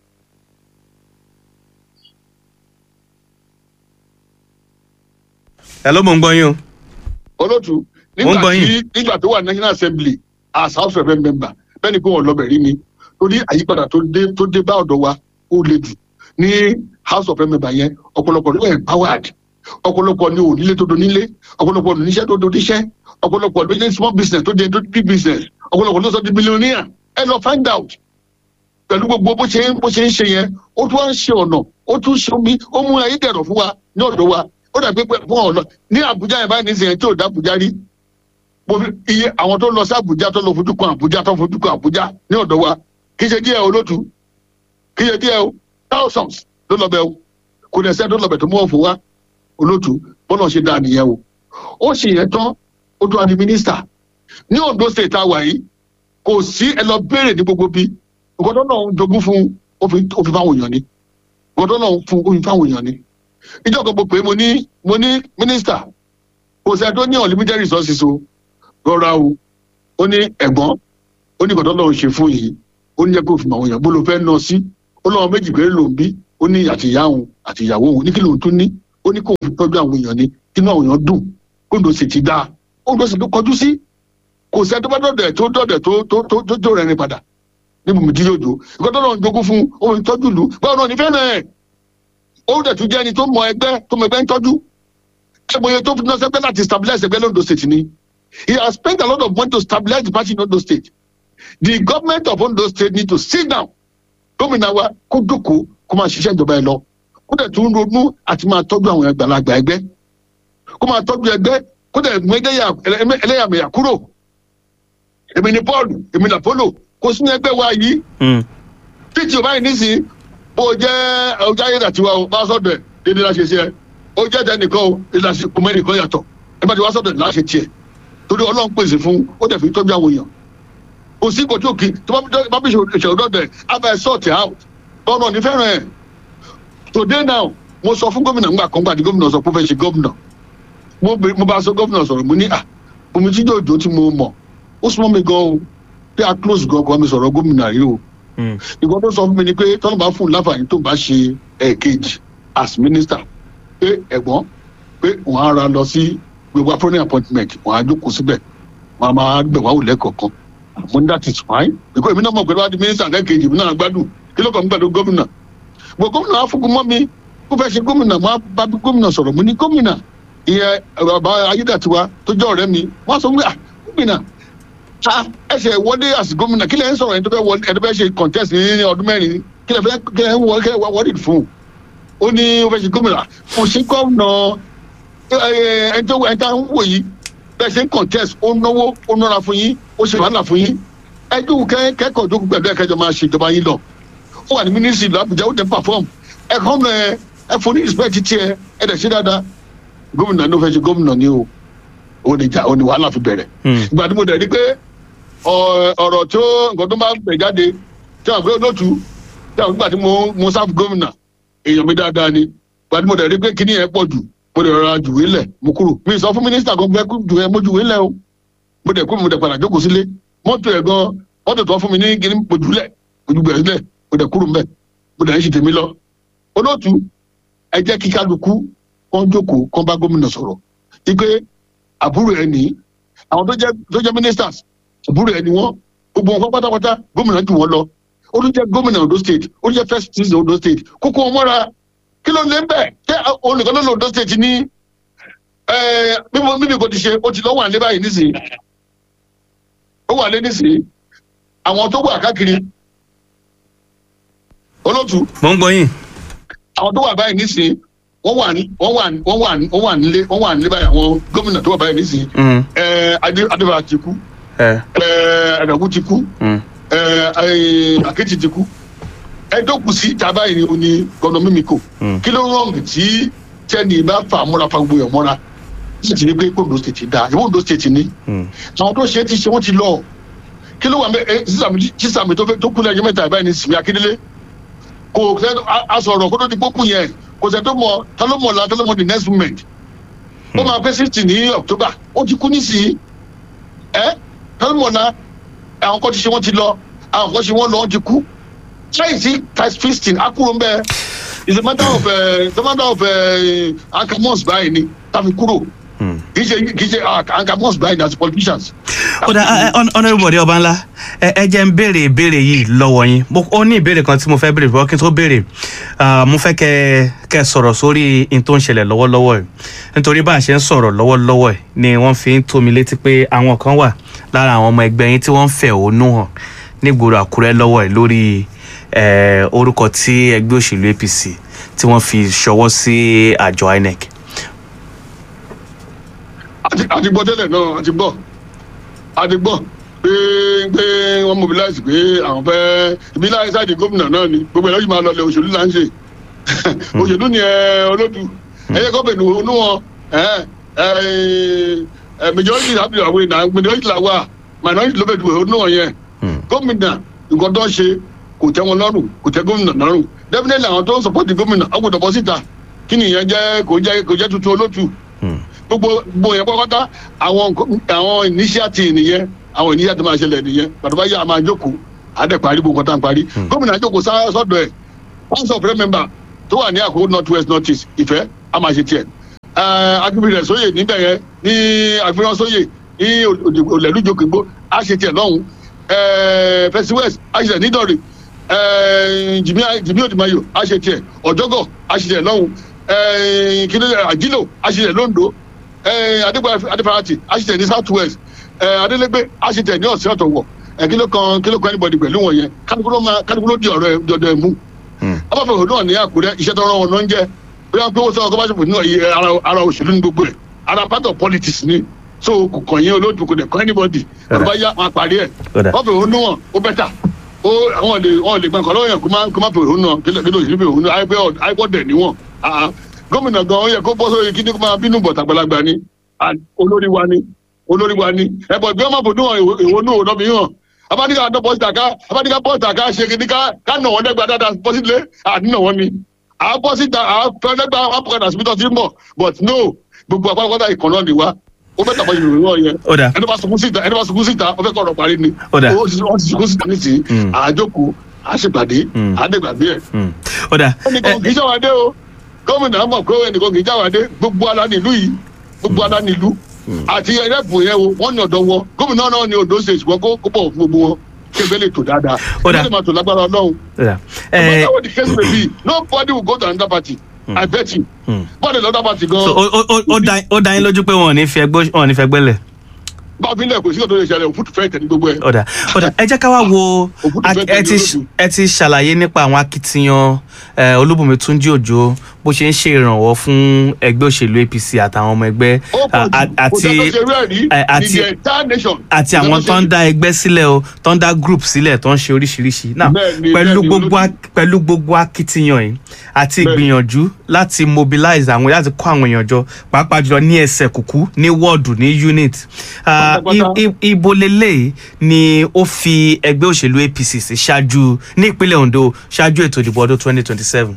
[SPEAKER 2] ẹ ló mọ̀ ń gbọ́ yín o.
[SPEAKER 1] olóòtú
[SPEAKER 2] Mo ń
[SPEAKER 1] nígbà
[SPEAKER 2] gbọ́
[SPEAKER 1] tí
[SPEAKER 2] yín.
[SPEAKER 1] nígbà tó wà national assembly as house of rep member bẹ́ẹ̀ ni pé wọn lọ́bẹ̀ rí ni torí àyípadà tó dé tó dé bá ọ̀dọ̀ wa ó le jù ní house of rep member yẹn ọ̀pọ̀lọpọ̀ ló wà empowered ọ̀pọ̀lọpọ̀ ni ò nílé tó do nílé ọ̀pọ̀lọpọ̀ ní iṣẹ́ tó do níṣẹ́ ọ̀pọ̀lọpọ̀ ló jẹ́ small business tó jẹ́ tó big business ọ̀pọ̀lọpọ̀ ló sọ di millionaire ẹ lọ find out pẹ̀lú gbogbo bó ṣe ń bó ṣe ń ṣe yẹn ó tún wá ń ṣe ọ̀nà ó tún ṣe omi ó mú ayé dẹ̀rọ̀ fún wa ní ọ̀dọ̀ wa ó dàbí pé fún ọ̀nà ní àbújá yẹn báyìí nísìnyẹn tí ò dá àbújá rí mo fi iye àwọn tó lọ sí àbújá tó lọ fojú kan àbújá tó fojú kan àbújá ní ọ̀dọ̀ wa kì í ṣe díẹ̀ olótú kì í ṣe díẹ̀ o thousands ló lọ bẹ̀ o kò dẹ̀ sẹ́ tó lọ bẹ̀ tó mú ọ̀fọ̀ wa olótú bọ́lá ṣe dáa nìyẹn o ó ṣe yẹn tán ó tún wá di mínísítà ní ondo state tá a wà yìí kò sí ẹ lọ béèrè ní gbogbo bí nǹkan tó náà ń jogún fún ó fi ó fi fáwọn èèyàn ni nǹkan tó náà ń fún ó fi fáwọn èèyàn ni ìjọ kan mo pè é mo ní mo ní mínísítà kò sẹ́ni tó ní unlimited resources o rọra o ó ní ẹ̀gbọ́n ó ní ìkọ̀tọ́ lọ́run ṣe fún yìí ó ní jẹ́ kó fi mọ̀ àwọn èèyàn bó ló fẹ́ ná sí ó lọ́wọ́ méjì péré ló ń bí ó ní àtìyá òun àtìyàwó òun ní kí lóun tún ní ó ní kó fi tọ́jú àwọn èèyàn ní kí inú àwọn èèyàn dùn kó ló sì ti dáa ó ló sì tó kọjú sí kò sẹ́ni tó bá dọ̀dẹ̀ tó dọ̀dẹ̀ tó tó tó tó tó rẹ̀ ní padà níbi mi dídí òjò ìkọ̀tọ́ lọ́run jogún fún òun tọ́jú lù báwo náà nífẹ̀ẹ́ náà ó dẹ̀ tún jẹ́ ẹni tó mọ ẹgbẹ́ tó mọ ẹgbẹ́ ń tọ́jú ẹgbẹ́ tó fi náà sẹ́gbẹ́ láti stabilize ẹgbẹ́ lóńdó state ni he has spent a lot of money to stabilize the party in Ondo state the government of Ondo state need to sit down gómìnà wa kó jókòó kó máa ṣiṣẹ́ ìjọba ẹ lọ kó dẹ̀ tún ronú àti máa tọ́jú àwọn àgbàlagbà ẹgbẹ́ kó máa tọ́jú ẹgbẹ́ kó dẹ̀ mú ẹlẹ́yàmẹ̀yà kúrò èmi ni Paul èmi ni Apollo kò sínú ẹgbẹ́ wa yìí títí o báyìí nísìnyí bó o jẹ́ ọjà ayé dàtiwa o bá sọ̀dọ̀ ẹ̀ dédé láṣẹ sí ẹ ó jẹ́ tẹnìkan o ìlàsì kùmẹ́nìkan yàtọ̀ ẹ bá ti wá sọ̀dọ̀ ẹ̀ láṣẹ tiẹ̀ torí ọlọ́run pèsè fún ó dẹ̀ fi tọ́jú àwọn èèyàn kò sí ìkọ̀tí òkè tó bá bí ìṣòro dọ̀dẹ̀ abẹ́ sọ̀tì out tọ́nà ní fẹ́ràn ẹ̀ today now mo sọ fún gómìnà ńgbà kan gbà tí gómìnà sọ pé ó fẹ́ ṣe gómìnà mo bá sọ gómìnà sọ̀rọ̀ mo ní à omi tí jòjò tí mo mọ̀ ó súnmọ́ mi gan o pé a close gan kan mi sọ̀rọ̀ gómìnà rí o ìgbọ́n tó sọ fún mi ni pé tọ́nà bá fún un láǹfààní tó bá ṣe ẹ̀ẹ̀kejì as minister pé ẹ̀gbọ́n pé wọ́n á ra lọ sí gbogbo appointment appointment wọn á jókòó síbẹ̀ wọn á máa gbẹ̀ wá òlẹ̀ kọ̀ọ̀kan àmọ́ that is fine because èmi náà mọ̀ pé wá di mínísítà lẹ́ẹ̀kejì èmi náà gbádùn kí ló kàn ń gbàdúrà gómìnà gbogbo gómìnà afúnkún mọ́ mi kó fẹ́ ṣe gómìnà máa bá bí gómìnà sọ̀rọ̀ mo ní gómìnà ìyẹn bàbá ayédàtiwa tó jẹ́ ọ̀rẹ́ mi wọ́n sọ pé ah gómìnà ah ẹsẹ̀ wọlé àti gómìnà kí lẹ̀ ń sọ̀rọ̀ ẹni tó fẹ́ wọlé ẹni tó fẹ́ ṣe contest ní ọdún mẹ́rin kí lẹ̀ fẹ́ kí lẹ̀ ń wọlé kí lẹ̀ wọlé fún ó ní ó fẹ́ ṣe gómìnà kò sí gómìnà ẹni tó ẹni tá ń wò yìí bẹ́ẹ̀ ṣe ń contest ó náwó ó nára fún yín ó ṣe wàhálà fún yín ẹjọ́ kẹ́kọ̀ọ́ jókòó pẹ̀lú ẹ̀kẹ́jọ máa ṣe ìjọba yín lọ ó wà ní mínísítì làbújá ó dẹ̀ perform ẹ̀kọ́ mọ̀ ẹ ẹ fún ní respect tiẹ̀ ẹ dẹ̀ ṣe dáadáa gómìnà ló fẹ́ ṣe gómìnà ni o ó ní jà ó ní wàhálà fi bẹ̀rẹ̀ ìgbà tí mo dẹ̀ rí pé ọ̀rọ̀ tó nǹkan tó máa ń bẹ̀ jáde tí àwọn àgbẹ̀ lótú tí àwọn ìgbà tí mo mo sáfù gómìnà èèyàn mi dáadáa ni ìgbà tí mo dẹ̀ rí pé kíní yẹn pọ̀ jù mo dẹ̀ rọra jùwé lẹ̀ mo kúrò mi sọ fún mínísítà kan fẹ́ jù ẹ mo jùwé lẹ̀ o mo dẹ̀ kú mo dẹ̀ padà jókòó sílé mọ́tò ẹ̀ gan mọ́tò tó fún mi ní kíní mo jùlẹ̀ mo jù bẹ̀rẹ̀ sílẹ̀ mo dẹ̀ kúrò mbẹ̀ mo dẹ̀ ń ṣe tèmi lọ. olóòtú ẹ jẹ́ kí kálukú kán jókòó kán bá gómìnà sọ̀rọ̀ wípé àbúrò ẹ ní àwọn tó jẹ́ tó jẹ́ ministers àbúrò ẹ ní wọ́n gbogbo wọn pátápátá gómìnà jù wọ́n lọ ó tún jẹ́ gómìnà Ondo state ó tún jẹ́ first citizen Ondo state kókó wọn mọ́ra kí ló lé ń bẹ̀ ṣé olùkọ́ ló lọ Ondo state ní mímí kò ti ṣe ó ti lọ́wọ́ àlẹ́ báyìí nísìnyí ó wà lé nísìnyí àwọn tó wà káàkiri olóòtú.
[SPEAKER 2] mo ń gbọ́ yín.
[SPEAKER 1] àwọn tó wà báyìí nísìnyí wọ́n wà ní wọ́n wà ní wọ́n wà ní wọ́n wà nílé wọ́n wà nílé báyìí àwọn gómìnà tó wà báyìí nísìnyí. ẹ adé adébára ti kú. ẹ ẹdàkú ti kú. ẹ àkẹ́tì ti kú. ẹ tó kù sí ìta báyìí ni o ní gọ́nà mímíkò. kí ló rọ̀ǹgì tí tẹ́ni bá fà múra fa gbogbo ẹ̀ mọ́ra sì ti ní pé Ondo state da ìwọ Ondo state ni. àwọn tó ṣe é ti ṣe wọ́n ti lọ kí ló wà mẹ ẹ sísàmì tó fẹ́ tó kú lẹ́yìn mẹ́ta ìbáyìí ní Simi Akíndélé kò sẹ asọ̀rọ̀ kó tó di gbókùn yẹn kò sẹ tó mọ ta ló mọ la ta ló mọ the next moment ó máa pẹ́ sixty ní October ó ti kú nísìnyí ẹ ta ló mọ la àwọn kan ti ṣe wọ́n ti lọ àwọn kan ṣe wọ́n lọ wọ́n ti kú ṣáì sí times fifteen akúrò ń bẹ it's a matter of uh, it's a matter of uh, ankamos báyìí ni tàbí kúrò kì í ṣe kì í ṣe ankamos báyìí ni as politicians.
[SPEAKER 2] ó dá honourable Bọ̀dé Ọbánlá ẹ jẹ́ ń béèrè ìbéèrè yìí lọ́wọ́ yín ó ní ìbéèrè kan tí mo fẹ́ béèrè bọ́ kí n tó béèrè mo fẹ́ kẹ́ kẹ́ sọ̀rọ̀ sórí in tó ń ṣẹlẹ̀ lọ́wọ́lọ́wọ́ ẹ̀ nítorí bá a ṣe ń sọ̀rọ̀ lọ́wọ́lọ́wọ́ ẹ̀ ni wọ́n fi ń tó mi létí pé àwọn kan wà lára àwọn ọmọ ẹgbẹ́ yín tí wọ́n ń fẹ̀hónú hàn nígboro Àkúrẹ́ lọ́wọ́ ẹ̀ lórí orúkọ tí ẹgbẹ́ òṣèlú APC tí wọ́n fi ṣọwọ́ sí àjọ INEC.
[SPEAKER 1] àti gbọ́ tẹ́lẹ̀ náà àti gbọ́ àti gbọ́ pé pé wọ́n mobilize pé àwọn fẹ́ ibi láyé sáàdì gómìnà náà ni gbogbo ẹ̀rọ yìí máa lọlẹ̀ òṣèlú là ń ṣe òṣèlú ni olódù ẹ̀yẹ kọ́ bẹ̀rù onú wọn majority happy àwọn èèyàn majority là wà minority ló bẹ̀rù onú wọn yẹn gómìnà nǹkan tó ń ṣe kò tẹ́ wọn lọ́rùn kò tẹ́ gómìnà lọ́rùn definitely àwọn tó ń support gómìnà ọgbọ̀dọ̀ bọ́ síta kí nìyẹn jẹ́ kò jẹ́ kò jẹ́ tuntun olótù
[SPEAKER 2] Hmm.
[SPEAKER 1] gbogbo gbogbo yẹn pátápátá àwọn nǹkan- àwọn initiative nìyẹn àwọn initiative máa ṣẹlẹ̀ nìyẹn pàtó bá yà á máa jókòó àdẹ parí gbogbo nǹkan tá à ń parí gómìnà jókòó sá- sọ́dọ̀ ẹ̀ house of rep member tó wà ní àkókò north west north east ìfẹ́ a máa ṣe tiẹ̀ agbègbè sóyè níbẹ̀ yẹn ní agbègbè sóyè ní olèlújòkègbó a ṣe tiẹ̀ lọ́hùn fẹsí west a ṣe tiẹ̀ nídọ̀rẹ̀ jìmí òdìmáyò a ṣe tiẹ̀ ọ̀jọ́gọ̀ a ṣe tiẹ̀ lọ́hùn kíni àjílò a ṣe tiẹ̀ lóńdó adéfarati a ṣe tiẹ̀ ní south west adélégbé a ṣe tiẹ̀ ní ọ̀sẹ̀ ọ̀tọ̀wọ̀ kí ló kan kí ló kan anybody pẹ̀lú wọn yẹn kálukú ló máa kálukú ló di ọ̀rọ̀ ẹ̀ dọ̀dọ̀ ẹ̀ mú abáfẹ́ òun náà ní àkúrẹ́ iṣẹ́ tó rán wọn náà ń jẹ́ bí wọ́n pé wọ́n sọ ọkọ̀ bá ṣe fò ní ọ̀yẹ́ ara ara òṣèlú ní gbogbo ẹ̀ ara part of politics ni so kò kàn yín olóòtú kò dẹ̀ kọ́ anybody ọ̀rọ̀ bá yá wọn parí ẹ̀
[SPEAKER 2] Ọ̀dà.
[SPEAKER 1] wọ́n fẹ́ òun náà ó bẹ́tà ó àwọn lè wọn lè gbọ́n kọ́ lọ́wọ́ yẹn kó má kó má fẹ́ òun náà kí ló kí ló òṣèlú fẹ́ òun náà àìpẹ́ àìpọ̀ dẹ̀ níwọ̀n Ah, ah. gómìnà gan ó yẹ kó bọ́ sórí kí ní kó máa bínú bọ̀ tàgbàlagbà ni Ah, olórí wa ni olórí wa ni ẹ̀bọ̀ bí wọ́n máa fòdún hàn èwo náà lọ́bì hàn abadika àdó pọ́sítà ká abadika pọ́sítà ká ṣe kìíní ká ká nà wọ́n dẹ́gba dáadáa pọ́sílẹ̀ àdínà wọ́n ni à pọ́sítà à fẹ́lẹ́gbà àpọ̀kadà síbi tó ti ń bọ̀ but no gbogbo àpapọ̀ ìkànnì náà ni wá ó fẹ́ tàbí ìròyìn náà yẹn
[SPEAKER 2] Ó dà.
[SPEAKER 1] ẹni bá sunkún síta ẹni bá sunkún síta ó fẹ́ kọ́ ọ̀rọ̀ parí ni
[SPEAKER 2] Ó dà.
[SPEAKER 1] ó ti wọ́n ti sunkún síta nísìnyí
[SPEAKER 2] Mm.
[SPEAKER 1] àjòkó àṣepàdé
[SPEAKER 2] Mm.
[SPEAKER 1] àdégbàgbé ẹ̀
[SPEAKER 2] Hmm. ó dà
[SPEAKER 1] ẹnìkan kì í ṣàwádé o gómìnà mọ̀ pé ẹnìkan kì í ṣàwádé gbogbo ala nílùú yìí gbogbo ala nílùú àti ẹrẹ́pù yẹn o wọ́n ní ọ̀dọ́ wọn gómìnà náà ní Ondo state wọn kó kó bọ̀ fún gbogbo wọn kí ẹgbẹ́ lè tò dáadáa
[SPEAKER 2] Ó dà.
[SPEAKER 1] ẹgbẹ́ lè máa tò lágbára ọlọ́run
[SPEAKER 2] ó dà
[SPEAKER 1] no
[SPEAKER 2] ẹ
[SPEAKER 1] matter what the case may be nobody will go to another party I bet you
[SPEAKER 2] Hmm.
[SPEAKER 1] bọ́ọ̀dì lọ́dọ̀ party gan
[SPEAKER 2] so ó- ó- ó- ó dá- ó dá yín lójú pé wọn ò ní fi ẹgbẹ́ wọn ò ní fi ẹgbẹ́ lẹ̀
[SPEAKER 1] bá a fi ń lẹ̀ kò sí ọ̀dọ́ ìṣẹ̀lẹ̀ òfútu fẹ́ẹ̀ tẹ̀ ní gbogbo ẹ̀.
[SPEAKER 2] ọ̀dà ọ̀dà ẹ jẹ́ ká wá wo
[SPEAKER 1] Òkú ti
[SPEAKER 2] ak-
[SPEAKER 1] fẹ́
[SPEAKER 2] ẹ ti
[SPEAKER 1] tẹ̀lé olóòtú.
[SPEAKER 2] ẹ ti ṣàlàyé nípa àwọn akitiyan eh, Olúbùnmi Túnjí Òjó bó ṣe ń ṣe ìrànwọ́ fún ẹgbẹ́ òṣèlú APC àtàwọn ọmọ ẹgbẹ́
[SPEAKER 1] ó pọ̀
[SPEAKER 2] a- a-
[SPEAKER 1] jù kò
[SPEAKER 2] àti
[SPEAKER 1] sẹ́ni tó ṣe rú ẹ̀ rí
[SPEAKER 2] eh,
[SPEAKER 1] ní
[SPEAKER 2] àti
[SPEAKER 1] the entire nation.
[SPEAKER 2] àti
[SPEAKER 1] Kò
[SPEAKER 2] àwọn
[SPEAKER 1] sẹ́ni
[SPEAKER 2] tó
[SPEAKER 1] ṣe
[SPEAKER 2] ń
[SPEAKER 1] rí.
[SPEAKER 2] dá ẹgbẹ́ sílẹ̀ o tó ń dá group sílẹ̀ tó ń ṣe oríṣiríṣi náà
[SPEAKER 1] Bẹ́ẹ̀ni,
[SPEAKER 2] pẹ̀lú
[SPEAKER 1] bẹ́ẹ̀ni,
[SPEAKER 2] gbogbo
[SPEAKER 1] olóòtú.
[SPEAKER 2] ak- pẹ̀lú gbogbo akitiyan yìí àti
[SPEAKER 1] Bẹ́ẹ̀ni.
[SPEAKER 2] ìgbìyànjú láti mobilize àwọn láti kó àwọn èèyàn jọ pàápàá jùlọ ní ẹsẹ̀ kùkú ní wọ́ọ̀dù ní unit Ah,
[SPEAKER 1] Pátápátá.
[SPEAKER 2] i- i- ibo lélẹ́yìí ni ó fi ẹgbẹ́ òṣèlú APC sí ṣáájú ní ìpínlẹ̀ Ondo ṣáájú ètò ìdìbò ọdún twenty twenty seven.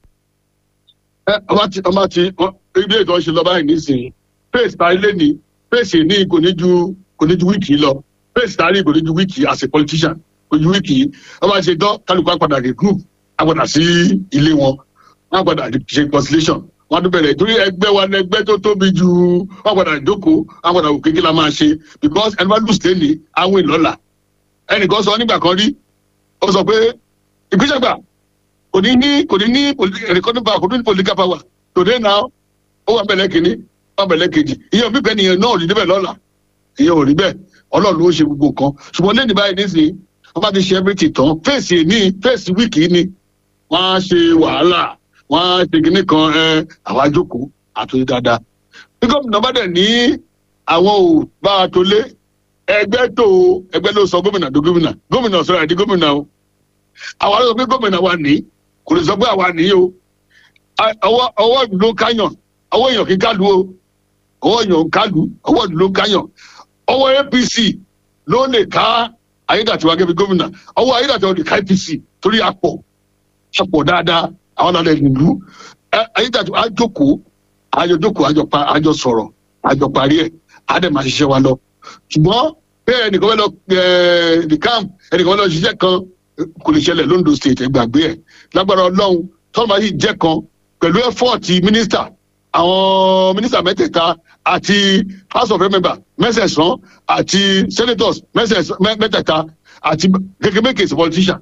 [SPEAKER 1] ẹ ọba ti ọba ti ọ- ibi ètò ọ̀sẹ̀ lọ báyìí nísìnyí pace ta ilé ni pace ní kò ní ju kò ní ju wíìkì lọ pace ta rí kò ní ju wíìkì as a politician kò ju wíìkì ọba ṣe tán kálukú àpàdà rè group àpàdà sí ilé wọn wọn àpàdà ṣe conciliation wọn tún bẹ̀rẹ̀ torí ẹgbẹ́ wa ní ẹgbẹ́ tó tóbi ju wọn àpàdà jókòó wọn àpàdà òkè kí la máa ṣe because ẹni bá lùsì lẹ́nìí àwọn ìlọ́la ẹnìkan sọ nígbà kan rí ó sọ pé ìgbésẹ̀ gbà kò ní ní kò ní ní recording power kò ní ní political power today now ó wà bẹ̀lẹ̀ kìíní ó wà bẹ̀lẹ̀ kejì ìyẹn òbí bẹ́ẹ̀ nìyẹn náà ò rí débẹ̀ lọ́la ìyẹn ò rí bẹ́ẹ̀ ọlọ́run ló ṣe gbogbo nǹkan ṣùgbọ́n lẹ́nu báyìí nísìnyí wọ́n bá ti ṣe everything tán fèsì ní fèsì wíìkì ni wọ́n á ṣe wàhálà wọ́n á ṣe kinní kan ẹ àwa jókòó àtúndì dáadáa bí gómìnà bá dẹ̀ ní àwọn ò bá a tó lé ẹgbẹ́ tó ẹgbẹ́ ló sọ gómìnà tó gómìnà gómìnà sọ̀rọ̀ àdí gómìnà o àwa ló sọ pé gómìnà wa ní kò lè sọ pé àwa ní o A- ọwọ́ ọwọ́ ìlú ló káyàn ọwọ́ èèyàn kì í kálu o ọwọ́ èèyàn ń kálu ọwọ́ ìlú ló káyàn ọwọ́ apc ló lè ká ayédàtiwa gẹ́gẹ́ bí gómìnà ọwọ́ ayédàtiwa lè ká apc torí apọ̀ apọ̀ dáadáa àwọn ọ̀nà ìlú Ẹ- ayédàtiwa á jókòó àjọ jókòó àjọ pa àjọ sọ̀rọ̀ àjọ parí ẹ̀ á dẹ̀ máa ṣiṣẹ́ wa lọ ṣùgbọ́n bẹ́ẹ̀ ẹnìkan fẹ́ lọ ẹ̀ the camp ẹnìkan fẹ́ lọ ṣiṣẹ́ kan kò lè ṣẹlẹ̀ londo state ẹ gbàgbé ẹ̀ lágbára ọlọ́run tọ́lá máa yìí jẹ́ kan pẹ̀lú ẹ́fọ́ọ̀tì mínísítà àwọn mínísítà mẹ́tẹ̀ẹ̀ta àti house of member mẹ́sẹ̀sán àti senators mẹ́sẹ̀sán mẹ́- mẹ́tẹ̀ẹ̀ta àti kékeré is a politician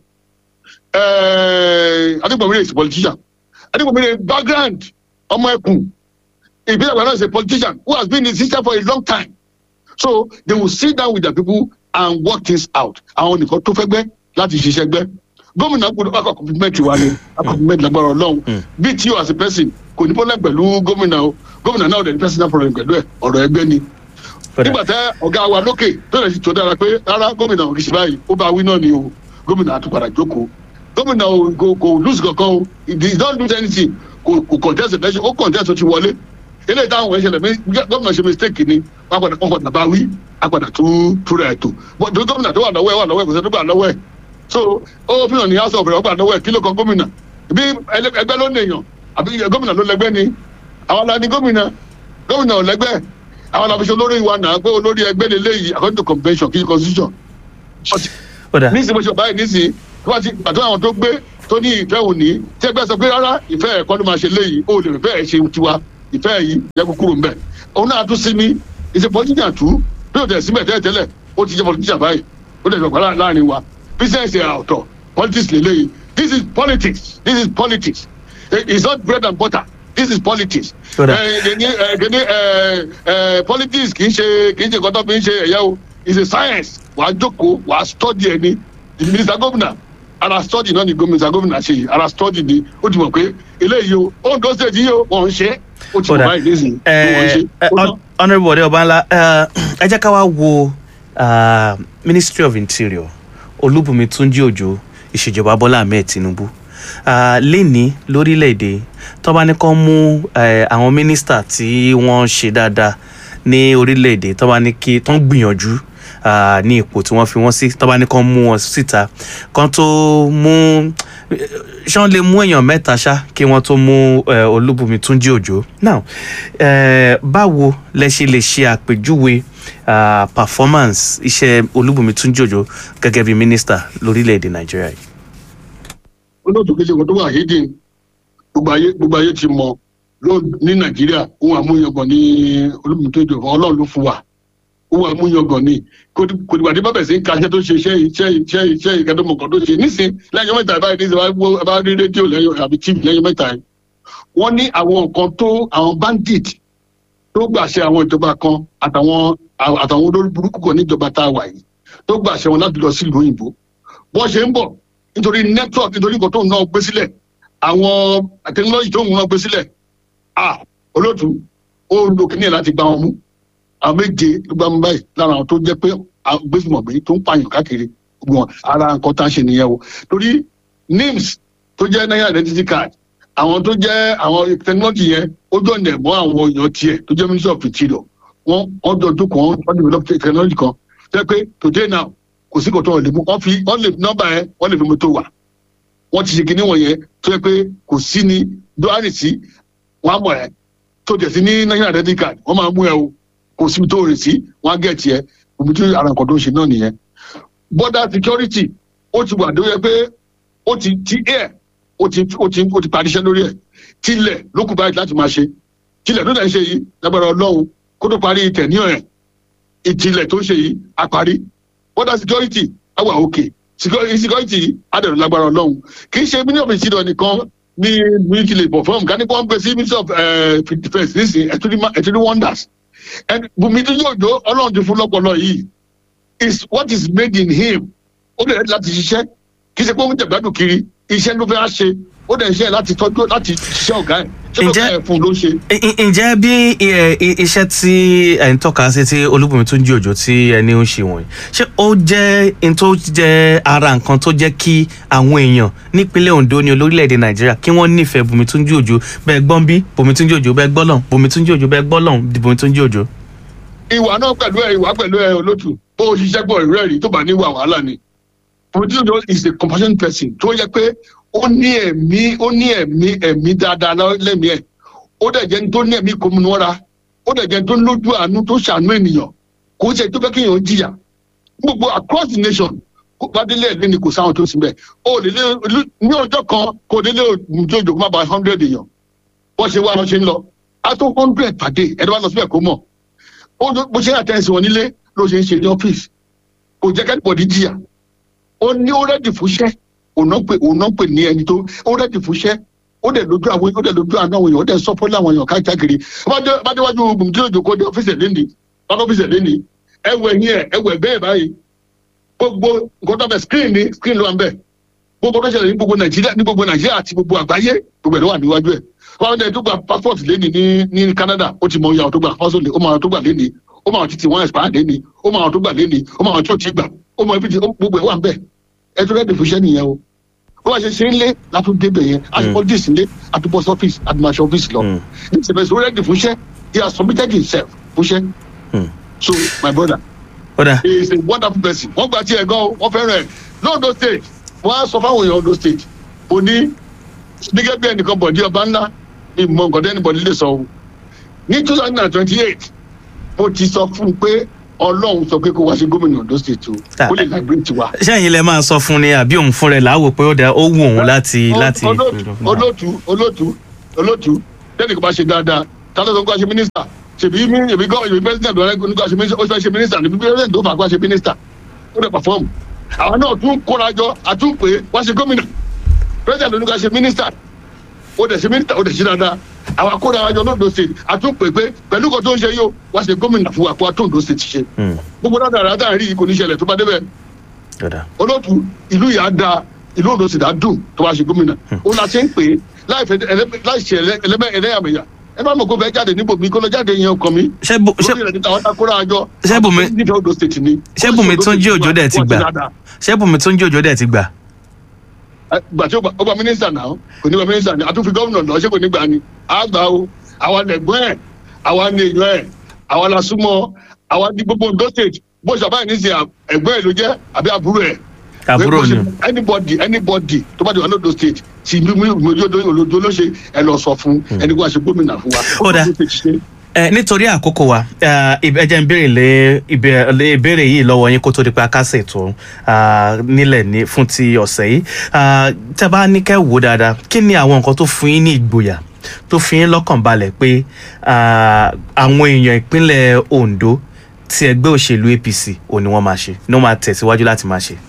[SPEAKER 1] adigunmọ̀mílẹ̀ is a politician adigunmọ̀mílẹ̀ background ọmọ ẹkùn ìbílẹ̀ àgbàdo is a politician who has been in the system for a long time so they will sit down with their people and work things out àwọn nìkan tó fẹ́ gbẹ́ láti ṣiṣẹ́ gbẹ́ gómìnà gbọdọ̀ bá kọ́ compliment wa ni a compliment lágbára ọlọ́run bí tí o as a person kò ní problem pẹ̀lú gómìnà o gómìnà náà ò dẹ̀ ní personal problem pẹ̀lú ẹ̀ ọ̀rọ̀ ẹgbẹ́ ni nígbà tẹ ọ̀gá wa lókè tó lè tó dára pé rárá gómìnà ò kì í ṣe báyìí ó bá wí náà ni o gómìnà àtúpadà jókòó gómìnà ò kò kò lose kankan o he did not lose anything kò kò contest election ó contest ó ti wọlé eléyìí táwọn ẹ̀ ṣẹlẹ̀ mi gómìnà ṣe mistake ni wọ́n padà wọ́n padà bá wí a padà tú túra ẹ̀ tó bọ́n tó gómìnà tó wà lọ́wọ́ ẹ̀ wà lọ́wọ́ ẹ̀ kò sẹ́ni tó gbà lọ́wọ́ ẹ̀ so ó fi hàn ní house of rẹ̀ wọ́n gbà lọ́wọ́ ẹ̀ kí ló kan gómìnà bí ẹlẹ́- ẹgbẹ́ ló ń èèyàn àbí gómìnà ló lẹgbẹ́ ni àwọn la ní gómìnà gómìnà ò lẹgbẹ́ àwọn la fi ṣe olórí wa náà pé olórí ẹgbẹ́ lélẹ́yìí according to convention kí ni constitution
[SPEAKER 2] ó dà
[SPEAKER 1] nísìnyí bó ṣe báyìí nísìnyí wọ́n ti pàtó àwọn tó gbé tó ní ìfẹ́ òní tí ẹgbẹ́ sọ pé rárá ìfẹ́ ẹ̀kọ́ ló máa ṣe léyìí ó lè fẹ́ ẹ̀ ṣe tiwa ìfẹ́ yìí yẹ kó kúrò mbẹ́ òun náà tún sí ní ìṣe politician tú bí o tẹ̀ síbẹ̀ tẹ́lẹ̀ tẹ́lẹ̀ ó ti jẹ́ politician báyìí ó tẹ̀ sọ̀kọ́ láàrin wa business ẹ̀ ọ̀tọ̀ politics lè léyìí this is politics this is politics Eh, it's not bread and butter this is politics
[SPEAKER 2] Ó dà.
[SPEAKER 1] Eh, kìíní eh, kìíní eh, eh, politics kì í ṣe kì í ṣe nǹkan tó fi ń ṣe ẹ̀yà o it's a science wàá jókòó wàá study ẹni the minister governor ara study náà ni gómìnà gómìnà ṣe yìí ara study ni ó ti mọ̀ pé eléyìí o Ondo state yìí o wọ́n ń ṣe é ó ti
[SPEAKER 2] ó
[SPEAKER 1] mọ̀
[SPEAKER 2] dà
[SPEAKER 1] báyìí nísìnyí bí wọ́n ń ṣe
[SPEAKER 2] ẹ
[SPEAKER 1] ó tán.
[SPEAKER 2] honourable ọdẹ ọbanla ẹ jẹ́ ká wá wo ah, ministry of interior olúbùnmi túnjí òjò ìṣèjọba bọ́lá ahmed tinubu Ah, lénìí lórílẹ̀‐èdè tó bá ní kán mú eh, àwọn mínísítà tí wọ́n ṣe dáadáa ní orílẹ̀‐èdè tó bá ní kí tó ń gbìyànjú ah, ní ipò tí wọ́n fi wọ́n sí tó bá ní kán mú wọn síta kán tó mú ṣé wọ́n lè mú èèyàn mẹ́ta ṣá kí wọ́n tó mú eh, olúbùnmi túnjí òjò now eh, báwo lẹ ṣe lè ṣe àpèjúwe ah, performance iṣẹ́ olúbùnmi túnjí òjò gẹ́gẹ́ bí mínísítà lórílẹ̀‐èdè nàìjíríà yìí.
[SPEAKER 1] olóòtú kejì kan tó wà hídìn gbogbo ayé gbogbo ayé ti mọ ló ní nàìjíríà ohun àmúyangàn ní olùmùtòjò ọlọ́run ló fún wa ohun àmúyangàn ní kò dìgbà tí bábẹ̀ sí ń ka iṣẹ́ tó ṣe iṣẹ́ iṣẹ́ iṣẹ́ iṣẹ́ ìkẹ́dọ̀mọ̀kan tó ṣe nísìn lẹ́yìn ọjọ́ mẹ́ta báyìí nísìn wá bá rí rédíò lẹ́yìn àbí tv lẹ́yìn mẹ́ta yìí wọ́n ní àwọn nǹkan tó àwọn bandit tó gbàṣẹ àwọn ìjọba kan àtàwọn àtàwọn olórí burúkú kan níjọba tá a wà yìí tó gbàṣẹ wọn láti lọ sí ìlú òyìnbó bọ́n ṣe ń bọ̀ nítorí network nítorí nǹkan tó ń náà gbé sílẹ̀ àwọn technology tó ń náà gbé sílẹ̀ ah olóòtú ó lo kíní ẹ̀ láti gba wọn mú àwọn méje ló gbá mú báyìí lára àwọn tó jẹ́ pé gbésùmọ̀gbé tó ń pààyàn káàkiri gbọ̀n ara nǹkan tá a ṣe nìyẹn o torí nims tó jẹ́ national identity card àwọn tó jẹ́ àwọn technology yẹn ó jọ nẹ̀ mọ́ àwọn èèyàn tiẹ̀ tó jẹ́ ministry of interior wọ́n wọ́n jọ dúkọ̀ wọ́n wọ́n develop technology kan jẹ́ pé today now kò sí kò tó lè mú wọ́n fi wọ́n lè nọ́mbà yẹn wọ́n lè fi mọ́tò wà wọ́n ti ṣe kinní wọ̀nyẹn tó yẹ pé kò sí ní dọ́hánì sí wọ́n á mọ̀ ẹ́ tó jẹ̀ sí ní national identity card wọ́n máa mú ẹ o kò síbi tó rìn sí wọ́n á gẹ̀ẹ́tì ẹ omi tí ara nǹkan tó ń ṣe náà nìyẹn border security ó ti wà tó yẹ pé ó ti ti air ó ti ó ti ó ti parí iṣẹ́ lórí ẹ̀ tilẹ̀ ló kù báyìí láti máa ṣe tilẹ̀ tó dẹ̀ ń ṣe yìí lágbára ọlọ́run kó tó parí tẹ̀níọ̀ ẹ̀ ìtìlẹ̀ tó ń ṣe yìí á parí border security á wà òkè security á dẹ̀rù lágbára ọlọ́run kì í ṣe mílíọ̀nù ìṣirò nìkan ní military labour firm ká ní kó ń gbé sí ministry of defence nísìnyí ẹ̀túndí wonders bùnmi tó yóò jó ọlọ́run ti fún lọ́pọ̀lọ́ yìí is what is made in him ó lè láti ṣiṣẹ́ kì í ṣe pé ó ń jẹ̀gbádùn kiri iṣẹ́ ló fẹ́ ṣe ó dẹ̀ ṣe láti tọ́jú láti ṣiṣẹ́ ọ̀gá ẹ̀ ṣé ló fẹ́ fún un ló ṣe.
[SPEAKER 2] ǹjẹ́ bí iṣẹ́ tí ẹ̀ ń tọ́ka sí tí olúbùnmi tó ń jí òjò tí ẹni ń ṣe wọ̀nyí ṣé ó jẹ́ n tó jẹ́ ara nǹkan tó jẹ́ kí àwọn èèyàn nípínlẹ̀ ondo ní olórílẹ̀‐èdè nàìjíríà kí wọ́n nífẹ̀ẹ́ bùnmi tó ń jí òjò bẹ́ẹ̀ gbọ́n bí bùnmi tó ń jí òjò bẹ́ẹ̀ gbọ́ lọ́n bùnmi tó ń jí òjò bẹ́ẹ̀ gbọ́ lọ́n bùnmi tó ń jí òjò.
[SPEAKER 1] ìwà náà pẹ̀lú ẹ ìwà pẹ̀lú ẹ olótù bó o ṣiṣẹ́ pọ̀ ìrẹ́rìí tó bá ní ìwà wàhálà ni bùnmi tó ń jí òjò is a compassionate person tó yẹ pé ó ní ẹ̀mí ó ní ẹ̀mí ẹ̀mí dáadáa lẹ́mìí ẹ̀ ó dẹ̀ jẹ́ ní tó ní ẹ̀mí kòmìnira ó dẹ̀ jẹ́ ní tó lójú àánú tó ṣàánú ènìyàn kò ṣe tó fẹ́ kí èèyàn jìyà gbogbo across the nation kó bá délé ẹ̀lẹ́ ni kò sáwọn tó sì bẹ̀ ó lè lé ní ọjọ́ kan kó délé òjò òjò kó má ba hundred èèyàn wọ́n ṣe wá wọn ṣe ń lọ á tó hundred pàdé ẹ̀dọ́ bá lọ síbẹ̀ kó mọ̀ bó ṣe àtẹ̀sí wọn nílé ló ṣe ń ṣe ní ọ́fíìsì kò jẹ́ kẹ́nìbọ̀dì jìyà ó ní ó rẹ́dì fúnṣẹ́ òun pè òun pè ní ẹni tó ó rẹ́dì fúnṣẹ́ ó dẹ̀ lójú àwọn ó dẹ̀ lójú àná àwọn èèyàn ó dẹ̀ sọ́pọ́ láwọn èèyàn káàkiri bájúwájú gbùmùdílójó kó dé ọ́fíìsì ẹ̀ lẹ́nìí wọn ọ́fíìsì ẹ̀ lẹ́nìí ẹwẹ̀ yín ẹ̀ ẹwẹ̀ bẹ́ẹ̀ báyìí gbogbo nǹkan tó bẹ̀ screen ni screen ló wà ń bẹ̀ gbogbo tó ṣẹlẹ̀ ní gbogbo nàìjíríà ní gbogbo nàìjíríà àti gbogbo àgbáyé gbogbo ẹ̀ ló wà níwájú ẹ̀ wọn dẹ̀ tó gba passport lẹ́nìí ní ní canada ó ti mọ iye àwọn tó gba passport ó mọ àwọn tó gbà lẹ́nìí ó mọ àwọn títí wọn expire lẹ́nìí ó mọ àwọn tó gbà lẹ́nìí ó mọ àwọn tó ti gbà ó mọ ibi tí gbogbo ẹ̀ wà ń bẹ̀ ẹ tó rẹ́ẹ̀dì fún iṣẹ́ nìyẹn o bó bá ṣe ṣe ń lé látún débẹ̀ yẹn àti politics ń lé àti post office àti marshal office lọ ní ìṣẹ̀lẹ̀ sọ rẹ́ẹ̀dì fún iṣẹ́ he has submitted himself fún iṣẹ́ so my brother
[SPEAKER 2] Oda.
[SPEAKER 1] he is a wonderful person wọ́n gba tiẹ̀ gan wọ́n fẹ́ràn ẹ̀ lóńdó state wọ́n á sọ fáwọn èèyàn Ondo state kò ní gẹ́gẹ́ bí ẹnìkan bọ̀dí ọba ńlá mi mọ nǹkan tẹ́ni bọ́dí lè sọ o ní two thousand and twenty eight mo ti sọ fún un pé ọlọ́run sọ pé kó wá sí gómìnà ondo state o
[SPEAKER 2] Ah.
[SPEAKER 1] ó lè lágbé tiwa.
[SPEAKER 2] sẹ́yìn lẹ máa sọ fún ni àbí òun fún rẹ̀ láwò pé ó dá ó wù òun láti láti.
[SPEAKER 1] olóòtú olóòtú olóòtú olóòtú tẹ́nì kò bá ṣe dáadáa tálọ́ tó ń kó ṣe mínísítà ṣèbí mí ṣèbí gọ́ ṣèbí pẹ́sidẹ̀ntì ọ̀rẹ́ kò ní kó ṣe mínísítà ó fẹ́ ṣe mínísítà níbi pẹ́sidẹ̀ntì tó fà kó ṣe mínísítà ó dẹ̀ pàfọ́ọ̀mù àwọn náà tún kóra jọ àtúnpè wá ṣe gómìnà pẹ́sidẹ̀ntì oníkà ṣe mínísítà ó dẹ̀ ṣe mínísítà ó dẹ̀ ṣe dáadáa àwọn akóra jọ lóńdó state àtúnpè pé pẹ̀lú kan tó ń ṣe yìí ó wá ṣe gómìnà fún wa kó àtúndó state ṣe
[SPEAKER 2] Hmm,
[SPEAKER 1] gbogbo dáadáa dáadáa rí kò ní ṣẹlẹ̀ tó bá débẹ̀
[SPEAKER 2] ọ̀dà.
[SPEAKER 1] olóòtú ìlú yà á da ìlú odò sì dá dùn tó bá ṣe gómìnà ó la ṣe ń pè é láì fẹ́ ẹlẹ́- láì ṣe ẹlẹ́- ẹlẹ́mẹ̀ ẹlẹ́yàmẹ̀yà ẹ bá mọ̀ kó fẹ́ jáde níbo mi kó lọ jáde yẹn ọkàn mi
[SPEAKER 2] ṣé bu- ṣé
[SPEAKER 1] lórí rẹ̀ níta ọ̀tá kóra àjọ
[SPEAKER 2] ṣé Bùnmi-
[SPEAKER 1] nífẹ̀ẹ́ odò state ni
[SPEAKER 2] ṣé Bùnmi tún jí òjò dẹ̀ ti
[SPEAKER 1] Wọ́n
[SPEAKER 2] gbà
[SPEAKER 1] dáadáa.
[SPEAKER 2] ṣé bùnmi tó ń jí òjò dẹ̀ ti gbà.
[SPEAKER 1] Ẹ, gbà tí ó gba ó gba mínísítà náà kò ní gba mínísítà ni àtúnfi gómìnà lọ ṣé kò ní gbà ni á gbà o àwa lẹ̀gbọ́n ẹ̀ àwa ní èèyàn ẹ̀ àwa la súnmọ́ àwa ní gbogbo Ondo state bó ṣe àbáyé ní sè ẹ̀gbọ́n ẹ̀ ló jẹ́ àbí àbúrò ẹ̀
[SPEAKER 2] àbúrò
[SPEAKER 1] Pé
[SPEAKER 2] ni.
[SPEAKER 1] bó ṣe- anybody anybody tó bá ti wà lódò state tí mi mi mi ojú olódo ló ṣe ẹ lọ sọ fún ẹni kó wá ṣe gómìnà fún wa.
[SPEAKER 2] Ó dáa.
[SPEAKER 1] Ó ti ṣe.
[SPEAKER 2] ẹ nítorí àkókò wa ẹ ẹ jẹ́ n béèrè lé ìbé- lé ìbéèrè yìí lọ́wọ́ yín kó tó di pé a kásẹ̀ tó ah, nílẹ̀ ní fún ti ọ̀sẹ̀ yìí Ah, tẹ́ bá ní kẹ́ wò dáadáa kí ni àwọn nǹkan tó fún yín ní ìgboyà tó fi yín lọ́kàn balẹ̀ pé ah, àwọn èèyàn ìpínlẹ̀ Ondo tí ẹgbẹ́ òṣèlú APC ò ní wọ́n máa ṣe ní wọ́n máa tẹ̀síwájú láti máa ṣe.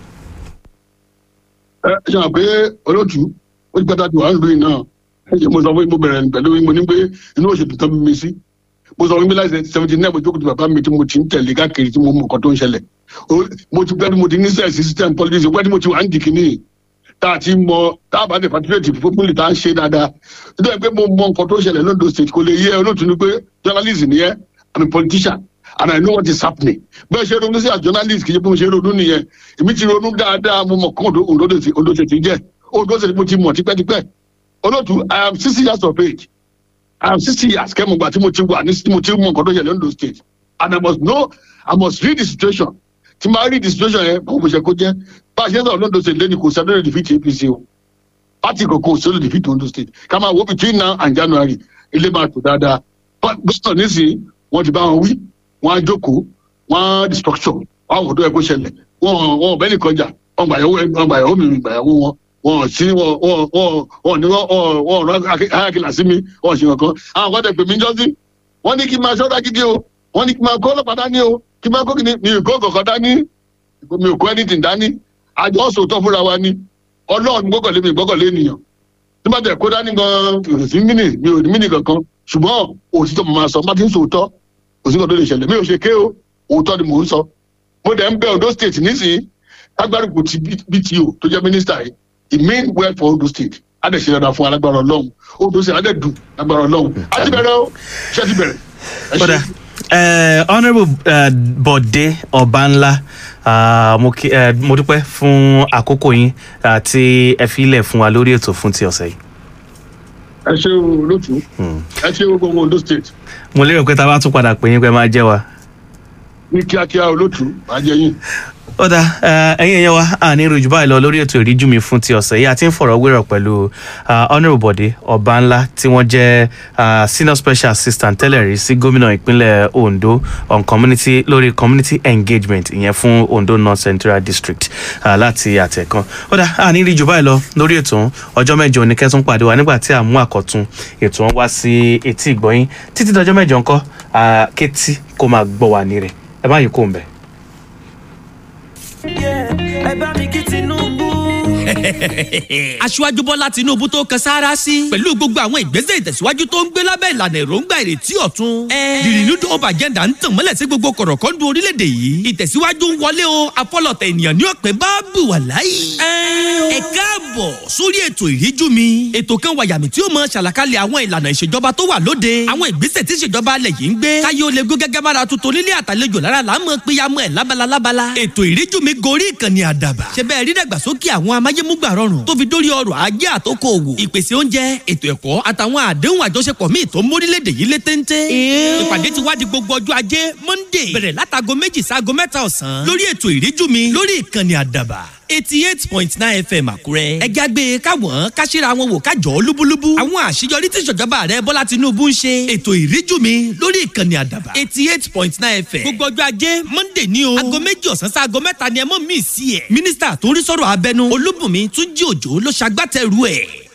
[SPEAKER 1] ẹ ṣe hàn pé olótú ó ti gbàdá ju àánú lóyìn náà ẹ ṣe mo sọ fún yín mo bẹ̀rẹ̀ pẹ̀lú yín mo ní pé inú òṣèlú tán bí mi sí mo sọ fún yín pé láti seventy nine mo jókòó ti bàbá mi tí mo ti ń tẹ̀lé káàkiri tí mo mọ nǹkan tó ń ṣẹlẹ̀ O- mo ti gbẹ́ni mo ti ní sẹ́ẹ̀sì system politics gbẹ́ni mo ti wà ń dì kínní tá a ti mọ tá a bá dé patriotic fúnpínlẹ̀ tá a ń ṣe dáadáa nítorí pé mo mọ nǹkan tó ń ṣẹlẹ̀ lóńdó state kò lè yẹ olótú ni pé journalist ni yẹ i'm a politician and i know what is happening bẹ́ẹ̀ ṣe ronú sí as journalist kì í ṣe bí mo ṣe ronú nìyẹn èmi ti ronú dáadáa mo mọ̀ kán Ondo state Ondo state jẹ́ Ondo state mo ti mọ̀ tipẹ́tipẹ́ olótú i am sixty years of age i am sixty years kẹ́mọ̀gbà tí mo ti wà ní tí mo ti mọ̀ nǹkan tó ṣẹlẹ̀ lóńdó state and i must know i must read the situation tí máa read the situation yẹn kó mo ṣe kó jẹ́ bá a ṣe ń sọ̀rọ̀ lóńdó state lẹ́ni kò sẹ́dọ̀ defeat apc o party kankan ò sọ́dọ̀ defeat Ondo state ká máa wo between now and january ilé máa tò dáadáa But gómìnà nísìnyí wọ́n ti bá wọn wí wọ́n á jókòó wọ́n á destruction wọ́n á wò tó yẹ kó ṣẹlẹ̀ wọ́n wọ́n bẹ́ẹ̀ nìkan jà wọ́n gbàyàwó wọ́n gbàyàwó mi mi gbàyàwó wọn wọ́n sí wọ́n wọ́n wọ́n wọ́n ní wọ́n wọ́n rán ayákìlá sí mi wọ́n ṣe kankan àwọn kan tẹ̀ pè mí jọ́sí wọ́n ní kí n máa ṣọ́ra gidi o wọ́n ní kí n máa kó ọlọ́pàá dání o kí n máa kó kìíní mi ò kó kọ̀ọ̀kan dání mi ò kó anything dání àjọ sòótọ́ fúnra wa ni ọlọ́run gbọ́kànlé mi gbọ́kànlé ènìyàn tí bá tẹ̀ kó dání gan òsì mínì mi ò ní mínì kankan ṣùgbọ́n òtítọ́ mo máa sọ má ti ń sòótọ́ òsì kan tó lè ṣẹlẹ̀ mi ò ṣe ké o òótọ́ ni mò ń sọ mo dẹ̀ ń bẹ Ondo state nísìnyí agbárùkù ti BTO tó jẹ́ mínísítà yìí it mean well for Ondo state á dẹ̀ ṣe dáadáa fún alágbára ọlọ́run Ondo state á dẹ̀ dùn alágbára ọlọ́run á ti bẹ̀rẹ̀ o ṣé ti bẹ̀rẹ̀. Ẹ ṣé.
[SPEAKER 2] kódà eh, honourable eh, Bọ̀dé Ọbánlá ah, mo kí- eh, mo dúpẹ́ fún àkókò yín àti ẹ fi ilẹ̀ fún wa lórí ètò fún ti ọ̀sẹ̀ yìí.
[SPEAKER 1] ẹ ṣé o lótú ẹ ṣé o gbogbo Ondo state
[SPEAKER 2] mo lérò pé tá a bá tún padà pè yín pé máa jẹ́ wa.
[SPEAKER 1] ní kíákíá o lótú máa jẹ yín.
[SPEAKER 2] ó dá ẹ̀yin èèyàn wa àní ìròjù báyìí lọ lórí ètò ìríjú mi fún ti ọ̀sẹ̀ yìí àti ń fọ̀rọ̀ wérọ̀ pẹ̀lú ah, honourable Bọ̀dé Ọbánlá tí wọ́n jẹ́ ah, senior special assistant tẹ́lẹ̀ rí sí gómìnà ìpínlẹ̀ Ondo on community lórí community engagement ìyẹn fún Ondo North Central District ah, láti àtẹ̀kan ó dá àní ìrìjù báyìí lọ lórí ètò ọ̀hún. ọjọ́ mẹ́jọ ní kẹ́tún pàdé wa nígbà tí a mú àkọ́tún ètò ọ̀hún wá sí etí ìgbọ́yín títí dọjọ́ mẹ́jọ ńkọ́ ah, kétí kó máa gbọ́ wà ní rẹ̀ ẹ má yí kó ń bẹ̀.
[SPEAKER 3] ẹ bá mi kí Tinubu.
[SPEAKER 4] aṣíwájú bọ́lá tinúbú tó kan sáárá sí pẹ̀lú gbogbo àwọn ìgbésẹ̀ ìtẹ̀síwájú tó ń gbé lábẹ́ ìlànà èròǹgbà ìrètí ọ̀tun. the renewed hope agenda ń tàn mọ́lẹ̀ sí gbogbo kọ̀rọ̀kọ́ndù orílẹ̀-èdè yìí ìtẹ̀síwájú ń wọlé o afọlọ̀tẹ̀ ènìyàn ní ọ̀pẹ bá bù wà láyé. ẹ káàbọ̀ sórí ètò ìríjú mi ètò kan wàyàmì tí ó mọ ṣàlàkalẹ̀ àwọn ìlànà ìṣèjọba tó wà lóde àwọn ìgbésẹ̀ tí ìṣèjọba alẹ̀ yìí ń gbé káyé ó lè gún gẹ́gẹ́ bára tuntun nílé àtàlejò lára là ń mọ péyàmọ́ ẹ̀ lábala lábala ètò ìríjú mi gorí ìkànnì àdàbà ṣe bẹ́ẹ̀ rí dàgbàsókè àwọn amáyémúgbà rọrùn tó fi dórí ọrọ̀ ajé àtòkò òwò ìpèsè oúnjẹ ètò ẹ̀kọ́ àtàwọn àdéhùn àjọṣepọ̀ míì tó ń mórílẹ̀‐èdè yìí lé téńté. ìpàdé ti wá di gbogbo ọjọ́ ajé monday bẹ̀rẹ̀ látago méjì sáago mẹ́ta ọ̀sán lórí ètò ìríjú mi lórí ìkànnì àdàbà eighty eight point nine fm àkúrẹ́. ẹja gbé e káwọn káṣíra wọn wò kájọ lúbúlúbú. àwọn àṣeyọrí tí ìṣọ̀jọba rẹ bọ́lá tinubu ń ṣe. ètò ìríjú mi lórí ìkànnì àdàbà. eighty eight point nine fm. gbogbo ọjọ́ ajé monday ní o. aago méjì ọ̀sán sí aago mẹ́ta ni ẹ mọ̀ mí sí ẹ̀. mínísítà tó ń rí sọ̀rọ̀ abẹnú olúbùnmi túnjí òjò ló ṣagbátẹrù ẹ̀.